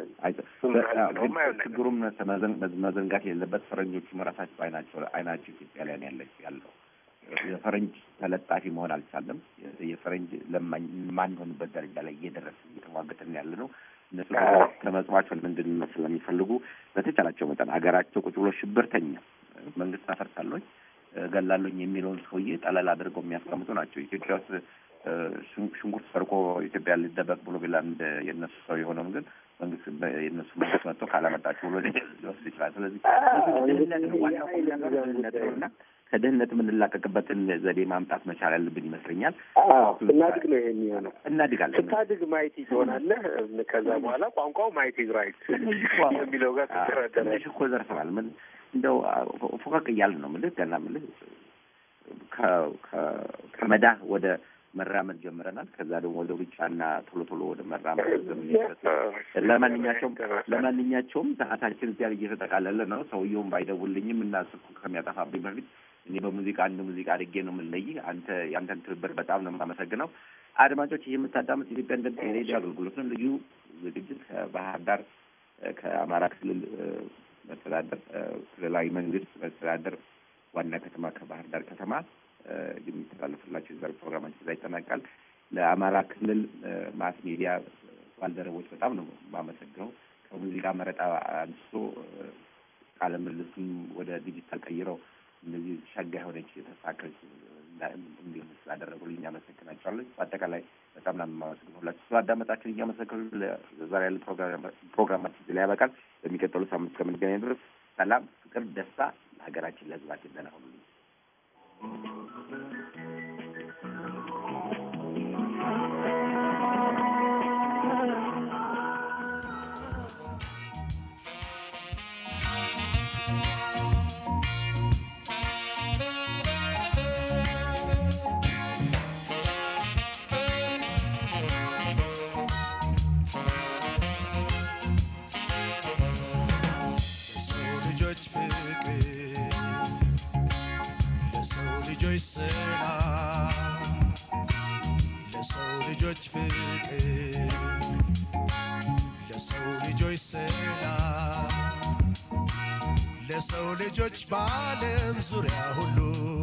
ችግሩም መዘንጋት የሌለበት ፈረንጆቹ ራሳቸው አይናቸው አይናቸው ኢትዮጵያ ላይ ያለች ያለው የፈረንጅ ተለጣፊ መሆን አልቻለም። የፈረንጅ ለማኝ ማንሆንበት ደረጃ ላይ እየደረስን እየተሟገትን ያለ ነው። እነሱ ከመጽዋቸው እንድንመስል ስለሚፈልጉ በተቻላቸው መጠን ሀገራቸው ቁጭ ብሎ ሽብርተኛ መንግስት አፈርሳለኝ ገላለኝ የሚለውን ሰውዬ ጠለል አድርገው የሚያስቀምጡ ናቸው። ኢትዮጵያ ውስጥ ሽንኩርት ሰርቆ ኢትዮጵያ ሊደበቅ ብሎ ቢላ እንደ የእነሱ ሰው የሆነውን ግን መንግስት የእነሱ መንግስት መጥቶ ካላመጣችሁ ብሎ ሊወስድ ይችላል። ስለዚህ ድህነት ነው ዋናው ድህነት ነው እና ከድህነት የምንላቀቅበትን ዘዴ ማምጣት መቻል ያለብን ይመስለኛል። ስናድግ ነው ይሄ የሚሆነው። እናድጋለን። ስታድግ ማየት ትሆናለህ። ከዛ በኋላ ቋንቋው ማየት ራይት የሚለው ጋር ትንሽ እኮ ዘርፈናል። ምን እንደው ፎቀቅ እያልን ነው ምልህ ገና ምልህ ከመዳህ ወደ መራመድ ጀምረናል። ከዛ ደግሞ ወደ ሩጫና ቶሎ ቶሎ ወደ መራመድ ዘምንበት። ለማንኛቸውም ለማንኛቸውም ሰዓታችን እዚያ እየተጠቃለለ ነው። ሰውየውም ባይደውልኝም እና ስልኩ ከሚያጠፋብኝ በፊት እኔ በሙዚቃ አንድ ሙዚቃ አድርጌ ነው የምንለይህ። አንተ ያንተን ትብብር በጣም ነው የማመሰግነው። አድማጮች፣ ይህ የምታዳምጥ ኢትዮጵያ እንደ ሬዲዮ አገልግሎት ነው። ልዩ ዝግጅት ከባህር ዳር ከአማራ ክልል መስተዳደር ክልላዊ መንግስት መስተዳደር ዋና ከተማ ከባህር ዳር ከተማ የሚተላለፍላቸው የዛሬ ፕሮግራማችን እዛ ይጠናቃል። ለአማራ ክልል ማስ ሚዲያ ባልደረቦች በጣም ነው የማመሰግነው። ከሙዚቃ መረጣ አንስቶ ቃለ ምልልሱም ወደ ዲጂታል ቀይረው እነዚህ ሸጋ የሆነች የተሳካች እንዲሆን ስላደረጉልኝ አመሰግናቸዋለሁ። በአጠቃላይ በጣም ነው የማመሰግነው ሁላችሁ ስላዳመጣችሁን እያመሰገኑ ዛሬ ያለ ፕሮግራማችን እዚህ ላይ ያበቃል። በሚቀጥሉ ሳምንት ከምንገናኝ ድረስ ሰላም፣ ፍቅር፣ ደስታ ለሀገራችን ለሕዝባችን ደህና ሁኑልኝ። ለሰው ልጆች ፍቅር ለሰው ልጆች ሰላም ለሰው ልጆች ፍቅር ለሰው ልጆች ሰላም ለሰው ልጆች በዓለም ዙሪያ ሁሉ